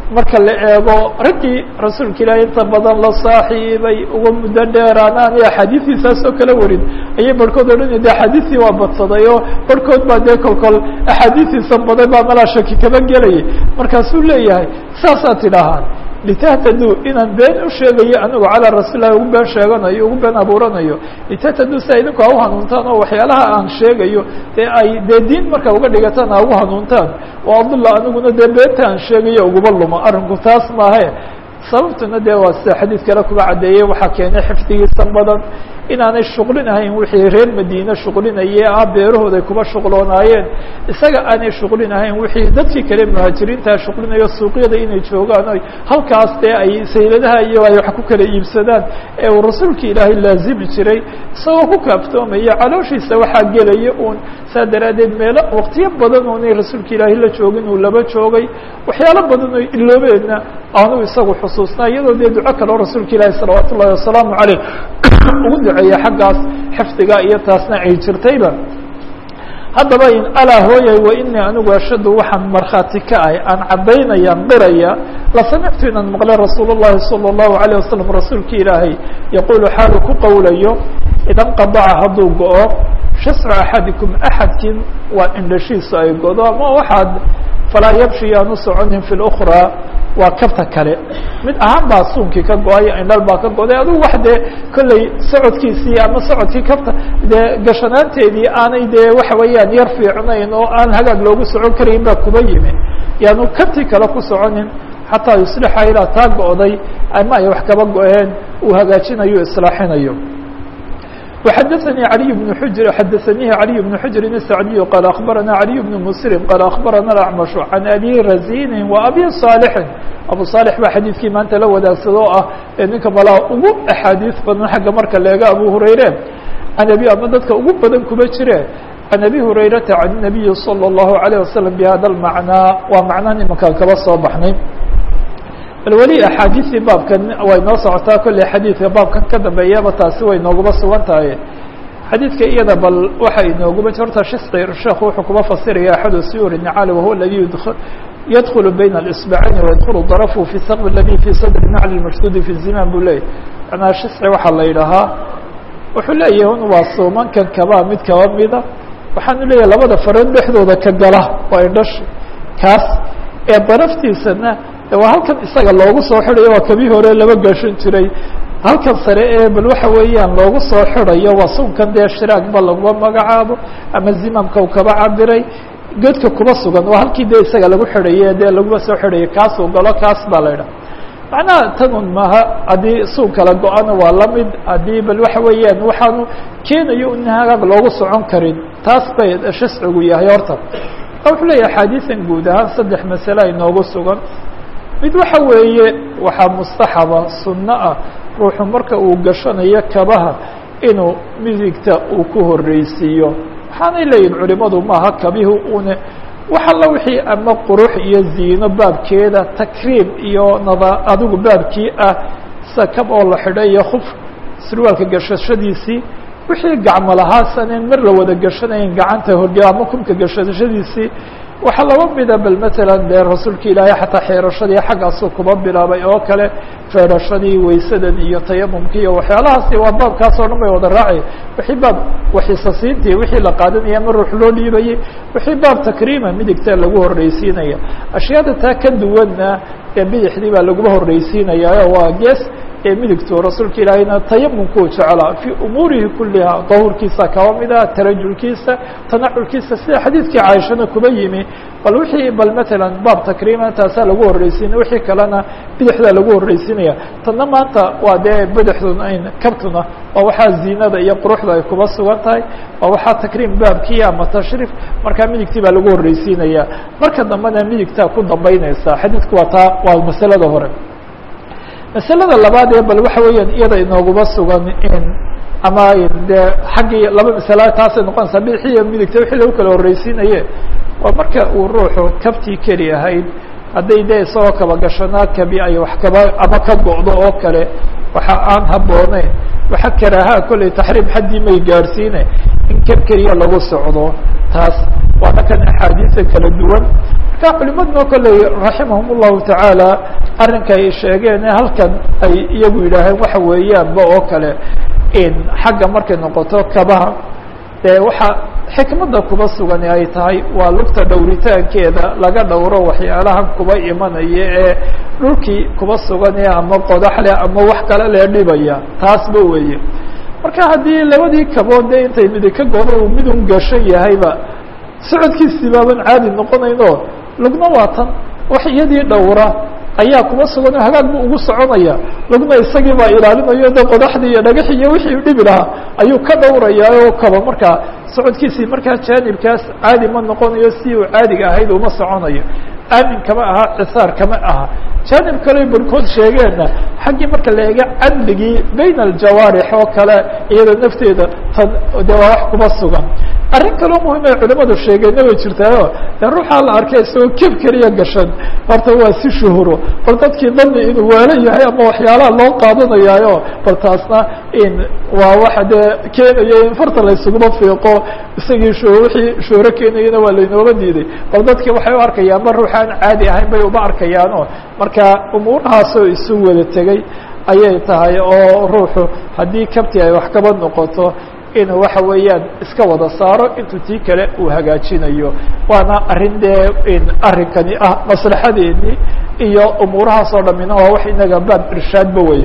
marka la eego raggii rasuulka ilaahi inta badan la saaxiibay uga muddo dheeraanaan iyo axaadiistiisaas oo kala warin ayay barhkood odhanaya de axaadiistii waa badsaday oo barhkood baa dee kolkol axaadiistiisa baday baa malaa shaki kaba gelayay markaasuu leeyahay saasaa tidhaahaan litahtaduu inaan been u sheegayo anigu calaa rasuulilahi ugu been sheeganayo ugu been abuuranayo litahtaduu si idinku ha u hanuuntaan oo waxyaalaha aan sheegayo dee ay dee diin marka uga dhigataan ha ugu hanuuntaan oo adulla aniguna dee beenta aan sheegayo uguma luma arrinku taas maahe sababtuna dee waa sida xadiid kale kuga caddeeyey waxaa keenay xifdigiisa badan inaanay shuqlinahayn wixii reer madiine shuqlinayee ah beerahooda ay kuba shuqloonaayeen isaga aanay shuqlinahayn wixii dadkii kale muhaajiriintaa shuqlinayo suuqyada inay joogaan o halkaas dee ay sayladaha iyo ay wax ku kala iibsadaan ee uu rasuulka ilaahay laazimi jiray isagoo ku kaaftoomaya calooshiisa waxaa gelaya uun saa daraaddeed meelo waqtiyo badan oonay rasuulka ilaahay la joogin uu laba joogay waxyaalo badan oo iloobeedna aanu isagu xusuusnaa iyadoo dee duco kaleo rasuulka ilaahi salawaatu ullahi wasalaamu caleyh ugu duceeya xaggaas xifdiga iyo taasna ay jirtayba haddaba in alaa hooyay wa inii anigu ashadu waxaan markhaati ka ahay aan caddaynaya qiraya la samictu inaan maqlay rasuul llahi salى اllahu alayه wasalam rasuulka ilaahay yaquulu xaalu ku qowlayo idan qadaca hadduu go-o shascu axadikum axadkin waa indhashiisu ay godo ama waxaad falaa yabshi yaanu soconin fi اlأkraa waa kabta kale mid ahaan baa suunkii ka go-ay indhal baa ka goday adigu wax dee kolley socodkiisii ama socodkii kabta dee gashanaanteedii aanay dee waxa weeyaan yar fiicnayn oo aan hagaag loogu socon karayn baa kuba yimi yaanu kabtii kale ku soconin xataa yuslixa ilaa taa go-day ama ay wax kaba go-een uu hagaajinayo islaaxinayo وxdثnي علي بن حجر xdثنيه علي بن حجر السعدي قال أخبرنا علي بن مسلم قال أخبرنا الأعمش عن أبي رزين وأبي صالح أبو صالح baa xadيثkii maanta la wadaagsadoo ah ee ninka malaa ugu أxاadiiث badan xagga marka leega أبو هريرة عن أبي ama dadka ugu badan kuba jire عن أبي هريرةa عن النبي صلى الله عليه وسلم بhذا المعنى waa macna nimankaan kaba soo baxnay bal weli axaadiistii baabkan way noo socotaa kolley xadiidka baabkan ka dambeeyaba taasi way nooguma sugan tahay xadiidka iyada bal waxa inooguma horta shisqi sheekhu wuxuu kuma fasiraya axadu siyuri nacali wahuwa aladi yadkulu bayna اlisbacayni wayadkulu darafu fi saqb aladi fi sadri nacli mashduudi fi ziman buu leeyay manaa shisqi waxaa la yidhahaa wuxuu leeyahay un waa suumankan kabaa mid kaba mida waxaanu leeyahay labada farood dhexdooda ka gala waa indhash kaas ee daraftiisana waa halkan isaga loogu soo xidayo waa kabii hore laba gashan jiray halkan sare ee bal waxa weeyaan loogu soo xidayo waa sunkan dee shiraagba laguma magacaabo ama zimamka u kaba cabiray godka kuma sugan waa halkii dee isaga lagu xidhaye dee laguma soo xidhayo kaasuu galo kaas baa la idhaha macnaha tanun maha haddii suun kala go-ana waa lamid haddii bal waxa weeyaan waxaanu keenayo in hagaag loogu socon karin taas bay shiscigu yahay horta wuxuu leeyahay axaadiisan guud ahaan saddex masale ay noogu sugan mid waxa weeye waxaa mustaxaba sunno ah ruuxu marka uu gashanayo kabaha inuu midigta uu ku horreysiiyo waxaanay leeyihin culimadu maaha kabihi une wax alla wixii ama qurux iyo ziino baabkeeda takriim iyo nada adigu baabkii ah sida kab oo la xidhay iyo khuf surwaalka gashashadiisii wixii gacmo lahaasanen mar la wada gashanayn gacanta horge ama kumka gashashadiisii waxaa laba mida bal matalan dee rasuulka ilaahay xataa xeerashadii xaggaasuu kuba bilaabay oo kale feerashadii waysadan iyo tayamumki iyo waxyaalahaasi waa baabkaas oo dhan bay wada raacay wixii baab waxisasiintii wixii la qaadanaya ma ruux loo dhiibayay wixii baab takriima midigta lagu horreysiinaya ashyaada taa ka duwanna ee bidixdii baa laguma horreysiinaya waa gees ee midigto rasuulka ilaahayna tayamumkuu jeclaa fii umuurihi kuliha dahuurkiisa kaba mida tarajulkiisa tanaculkiisa sida xadiidkii caaishana kuba yimi bal wixii bal matalan baab takriima taasaa lagu horreysiinaya wixii kalena bidixdaa lagu horreysiinaya tanna maanta waa dee bidixduna ayn kabtuna waa waxaa ziinada iyo quruxda ay kuba sugan tahay waa waxaa takriim baabkii ama tashriif markaa midigtii baa lagu horreysiinaya marka dambena midigtaa ku dambeyneysa xadiidku waa taa waa masalada hore masalada labaad ee bal waxa weeyaan iyada inooguma sugan in ama dee xaggii laba masala taasay noqonaysaa bidixiyo midigta wixii lagu kala horreysiinaye waa marka uu ruuxu kabtii keli ahayd hadday dee isagoo kaba gashanaa kabi ay wax kaba ama ka go'do oo kale waxa aan habbooneyn waxa karaahaa kolley taxriim xaddii may gaadhsiine in kab keliya lagu socdo taas waana kan axaadiisa kala duwan marka culimaduna kolley raximahum llahu tacaala arrinka ay sheegeen ee halkan ay iyagu yidhaaheen waxa weeyaanba oo kale in xagga markay noqoto kabaha dee waxa xikmadda kuba sugani ay tahay waa lugta dhowritaankeeda laga dhowro waxyaalahan kuba imanaya ee dhulkii kuba suganee ama qodaxleh ama wax kale lee dhibaya taasba weeye marka haddii labadii kabood dee intay midi ka godo uu midun gashan yahayba socodkiisii baaban caadi noqonayno lugna waa tan wax iyadii dhowra ayaa kuba sugan oo hagaag bu ugu soconaya lugna isagii baa ilaalinayo de qodaxdii iyo dhagaxi iyo wixii dhibi lahaa ayuu ka dhowrayaa oo kaba markaa socodkiisii markaa jaanibkaas caadi ma noqonayo si uu caadiga ahayd uma soconayo aamin kama aha cisaar kama aha jaanib kale barhkood sheegeenna xaggii marka la eega cadligii bayna aljawaarix oo kale iyada nafteeda tan de waa wax kuba sugan arrin kaloo muhim ay culimadu sheegeenna way jirtaayo de ruuxaa la arkay isagoo keb keliya gashan horta waa si shuhuro bal dadkii dani inuu waalo yahay ama waxyaalaha loo qaadanayaayo bal taasna in waa waxa dee keenaya in farta la ysuguma fiiqo isagii sh wixii shuhro keenayana waa laynooga diiday bal dadkii waxay u arkayaan ma ruuxaan caadi ahayn bay uma arkayaano marka umuurahaasoo isu wada tegey ayay tahay oo ruuxu haddii kabti ay wax kaba noqoto inuu waxa weeyaan iska wada saaro intuu tii kale uu hagaajinayo waana arrin dee in arrinkani ah maslaxadeedii iyo umuurahaas oo dhamina waa wax inaga baab irshaadba wey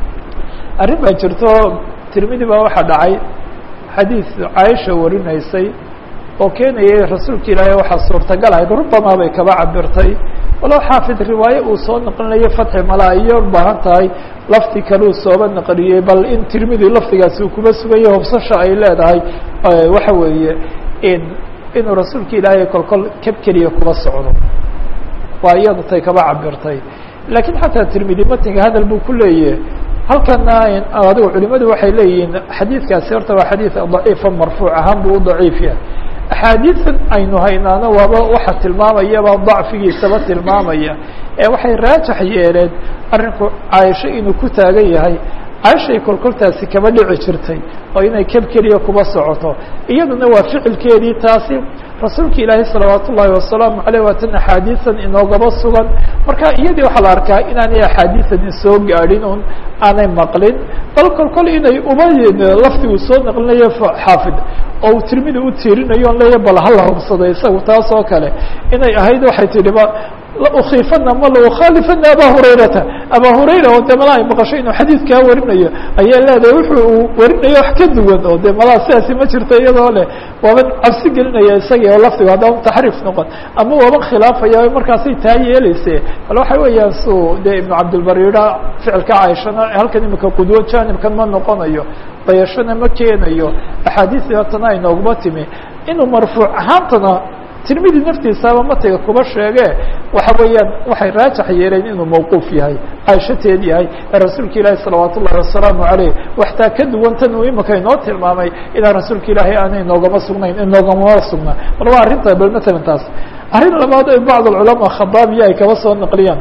arrin baa jirto tirmidi baa waxaa dhacay xadiid caaisha warinaysay oo keenayay rasuulka ilaahay waxaa suurtagal ahayd rubamaa bay kaba cabirtay walow xaafid riwaaye uu soo naqlinayo fatxi mala iyo ubaahan tahay lafti kaleu sooba naqliyey bal in tirmidi lafdigaasi uu kuba suganya hobsasha ay leedahay waxa weeye in inuu rasuulka ilaahay kolkol keb keliya kuba socdo waa iyadu tay kaba cabirtay lakiin xataa tirmidi matinga hadal buu ku leeyahy halkana adigu culimadu waxay leeyihiin xadiidkaasi horta waa xadiid daciifa marfuuc ahaan buu u daciif yahay axaadiidan aynu haynaana waaba waxa tilmaamayaba dacfigiisaba tilmaamaya ee waxay raajax yeeleen arrinku caaisho inuu ku taagan yahay caaishay kolkoltaasi kama dhici jirtay oo inay keb keliya kuba socoto iyaduna waa ficilkeedii taasi rasuulka ilaahay salawaat ullaahi wasalaamu aleyh waatan axaadiisan inoogaba sugan marka iyadii waxaa la arkaa inaanay axaadiisan soo gaadhin un aanay maqlin bal kolkol inay uba lafti uu soo naqlinayo xaafid oo uu tirmidi u tiirinayo on leeya bal hala hubsada isagu taas oo kale inay ahayd waxay tidhi ba laukifana ma laukhaalifana aba hurayrata aba hurayra oo de malaa ay maqasho inuu xadiidkaa warinayo ayay leedahay wuxuu uu warinayo wax ka duwan oo de malaa sidaasi ma jirto iyadoo leh waaban cabsi gelinaya isagii oo lafdigu haddaan taxriif noqon ama waaban khilaafaya markaasay taa yeeleyse bal waxa weeyaan su de ibnu cabdilbar yidha ficilka caaishana halkan imika qudwo janibkan ma noqonayo dayashana ma keenayo axaadiistii tana ay nooguma timi inuu marfuuc ahaantana tirmidi naftiisaaba matiga kuba sheege waxa weeyaan waxay raajax yeeleen inuu mawquuf yahay caaishateed yahay ee rasuulka ilaahi salawaat ullahi wasalaamu aleyh waxtaa ka duwan tan uu imika inoo tilmaamay inaan rasuulka ilaahay aanay noogama sugnayn inoogamama sugnaa bal waa arrinta bal matalan taas arrin labaad ay bacd alculamaa khadaabiya ay kaba soo naqliyaan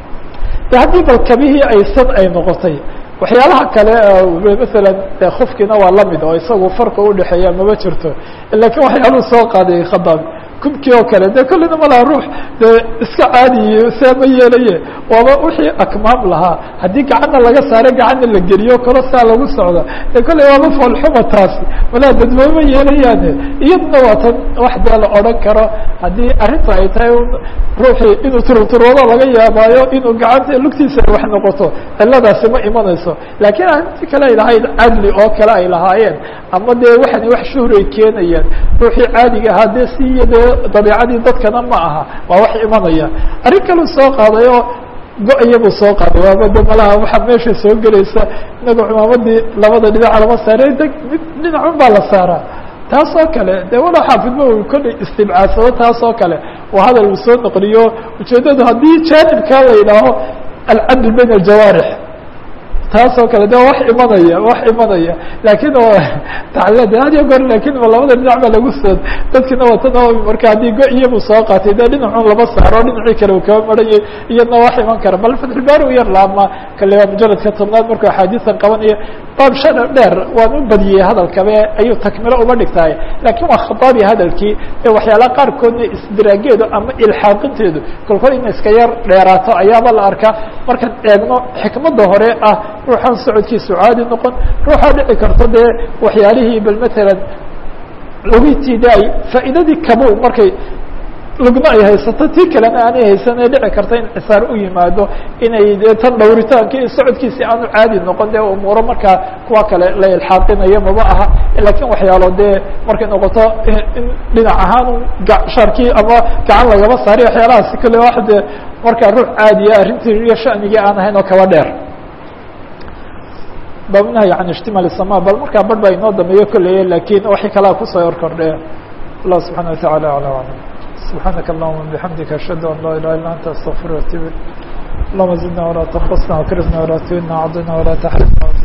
de haddii bal kabihii aysan ay noqotay waxyaalaha kale masalan de kufkina waa lamid oo isagu farka udhexeeya mama jirto lakiin waxyaaluhu soo qaaday khadaabi kubkii oo kale de kollina malaha ruux dee iska caadiye saa ma yeelaye waaba wixii akmaam lahaa haddii gacanna laga saare gacanna la geliyo kalo saa lagu socda de kolley waaba foolxuma taasi malaha dadweyma yeelayaane iyaduna waa tan wax dee la odhan karo haddii arrinta ay tahay ruuxii inuu turturoodo laga yaabaayo inuu gacanta lugtiisa wax noqoto ciladaasi ma imanayso laakiin arrintii kale ay lahayd cadli oo kale ay lahaayeen ama dee waxani wax shuhray keenayaan ruuxii caadiga ahaa dee si iyo dee dabiicadii dadkana ma aha waa wax imanaya arrin kaleu soo qaaday oo go-ya buu soo qaaday waaba de malaha waxaa meesha soo gelaysa inaga cumaamadii labada dhinaca lama saaray d mid dhinacun baa la saaraa taas oo kale de walow xaafidma uu kolley istibcaadsado taas oo kale oo hadal uu soo naqliyo ujeeddadu haddii jaanibkaa la yidhaaho alcadl bayna aljawaarix taasoo kale de wax imanaya wax imanaya laakiin oo taclid had iyo goor lakin labada dhinac baa lagu soo dadkina watana marka haddii go iyabu soo qaatay de dhinacun laba saaro dhinacii kale uu kaba maranyay iyadna wax iman kara bal fatxulbaari u yar laama kale waa mujaladka tobnaad markuu axaadiisan qabanaya baab shana dheer waan u badiyey hadalkabe ayuu takmilo uba dhigtahay lakin waa khataabi hadalkii ee waxyaalaha qaarkoodna isdiraageedu ama ilxaaqinteedu kolkol ina iska yar dheeraato ayaaba la arkaa markaan eegno xikmadda hore ah ruuxaan socodkiisu caadi noqon ruuxaa dhici karto dee waxyaalihii bal matalan lugitiida ay faa'iidadii kabu markay lugna ay haysato tii kalena aanay haysanee dhici karta in cisaar u yimaado inay de tan dhawritaanki socodkiisi aanu caadi noqon dee umuuro markaa kuwa kale la ilxaaqinayo maba aha lakin waxyaalo dee markay noqoto in dhinac ahaan sharkii ama gacan lagaba saari waxyaalahaasi kale wax dee markaa ruux caadiya arrintii iyo shanigii aan ahayn oo kaba dheer babnahy an ishtimal sama bal markaa bar baa inoo dambeeyo kolleye lakin waxay kalaa kusoo hor kordhe allah subxana wataعala alى alam سبحانك اللهم بحمدك أشهد أن لا إله إلا أنت أستغفر وأتوب اللهم زدنا ولا تنقصنا وكرمنا ولا تهنا وعضنا ولا تحرمنا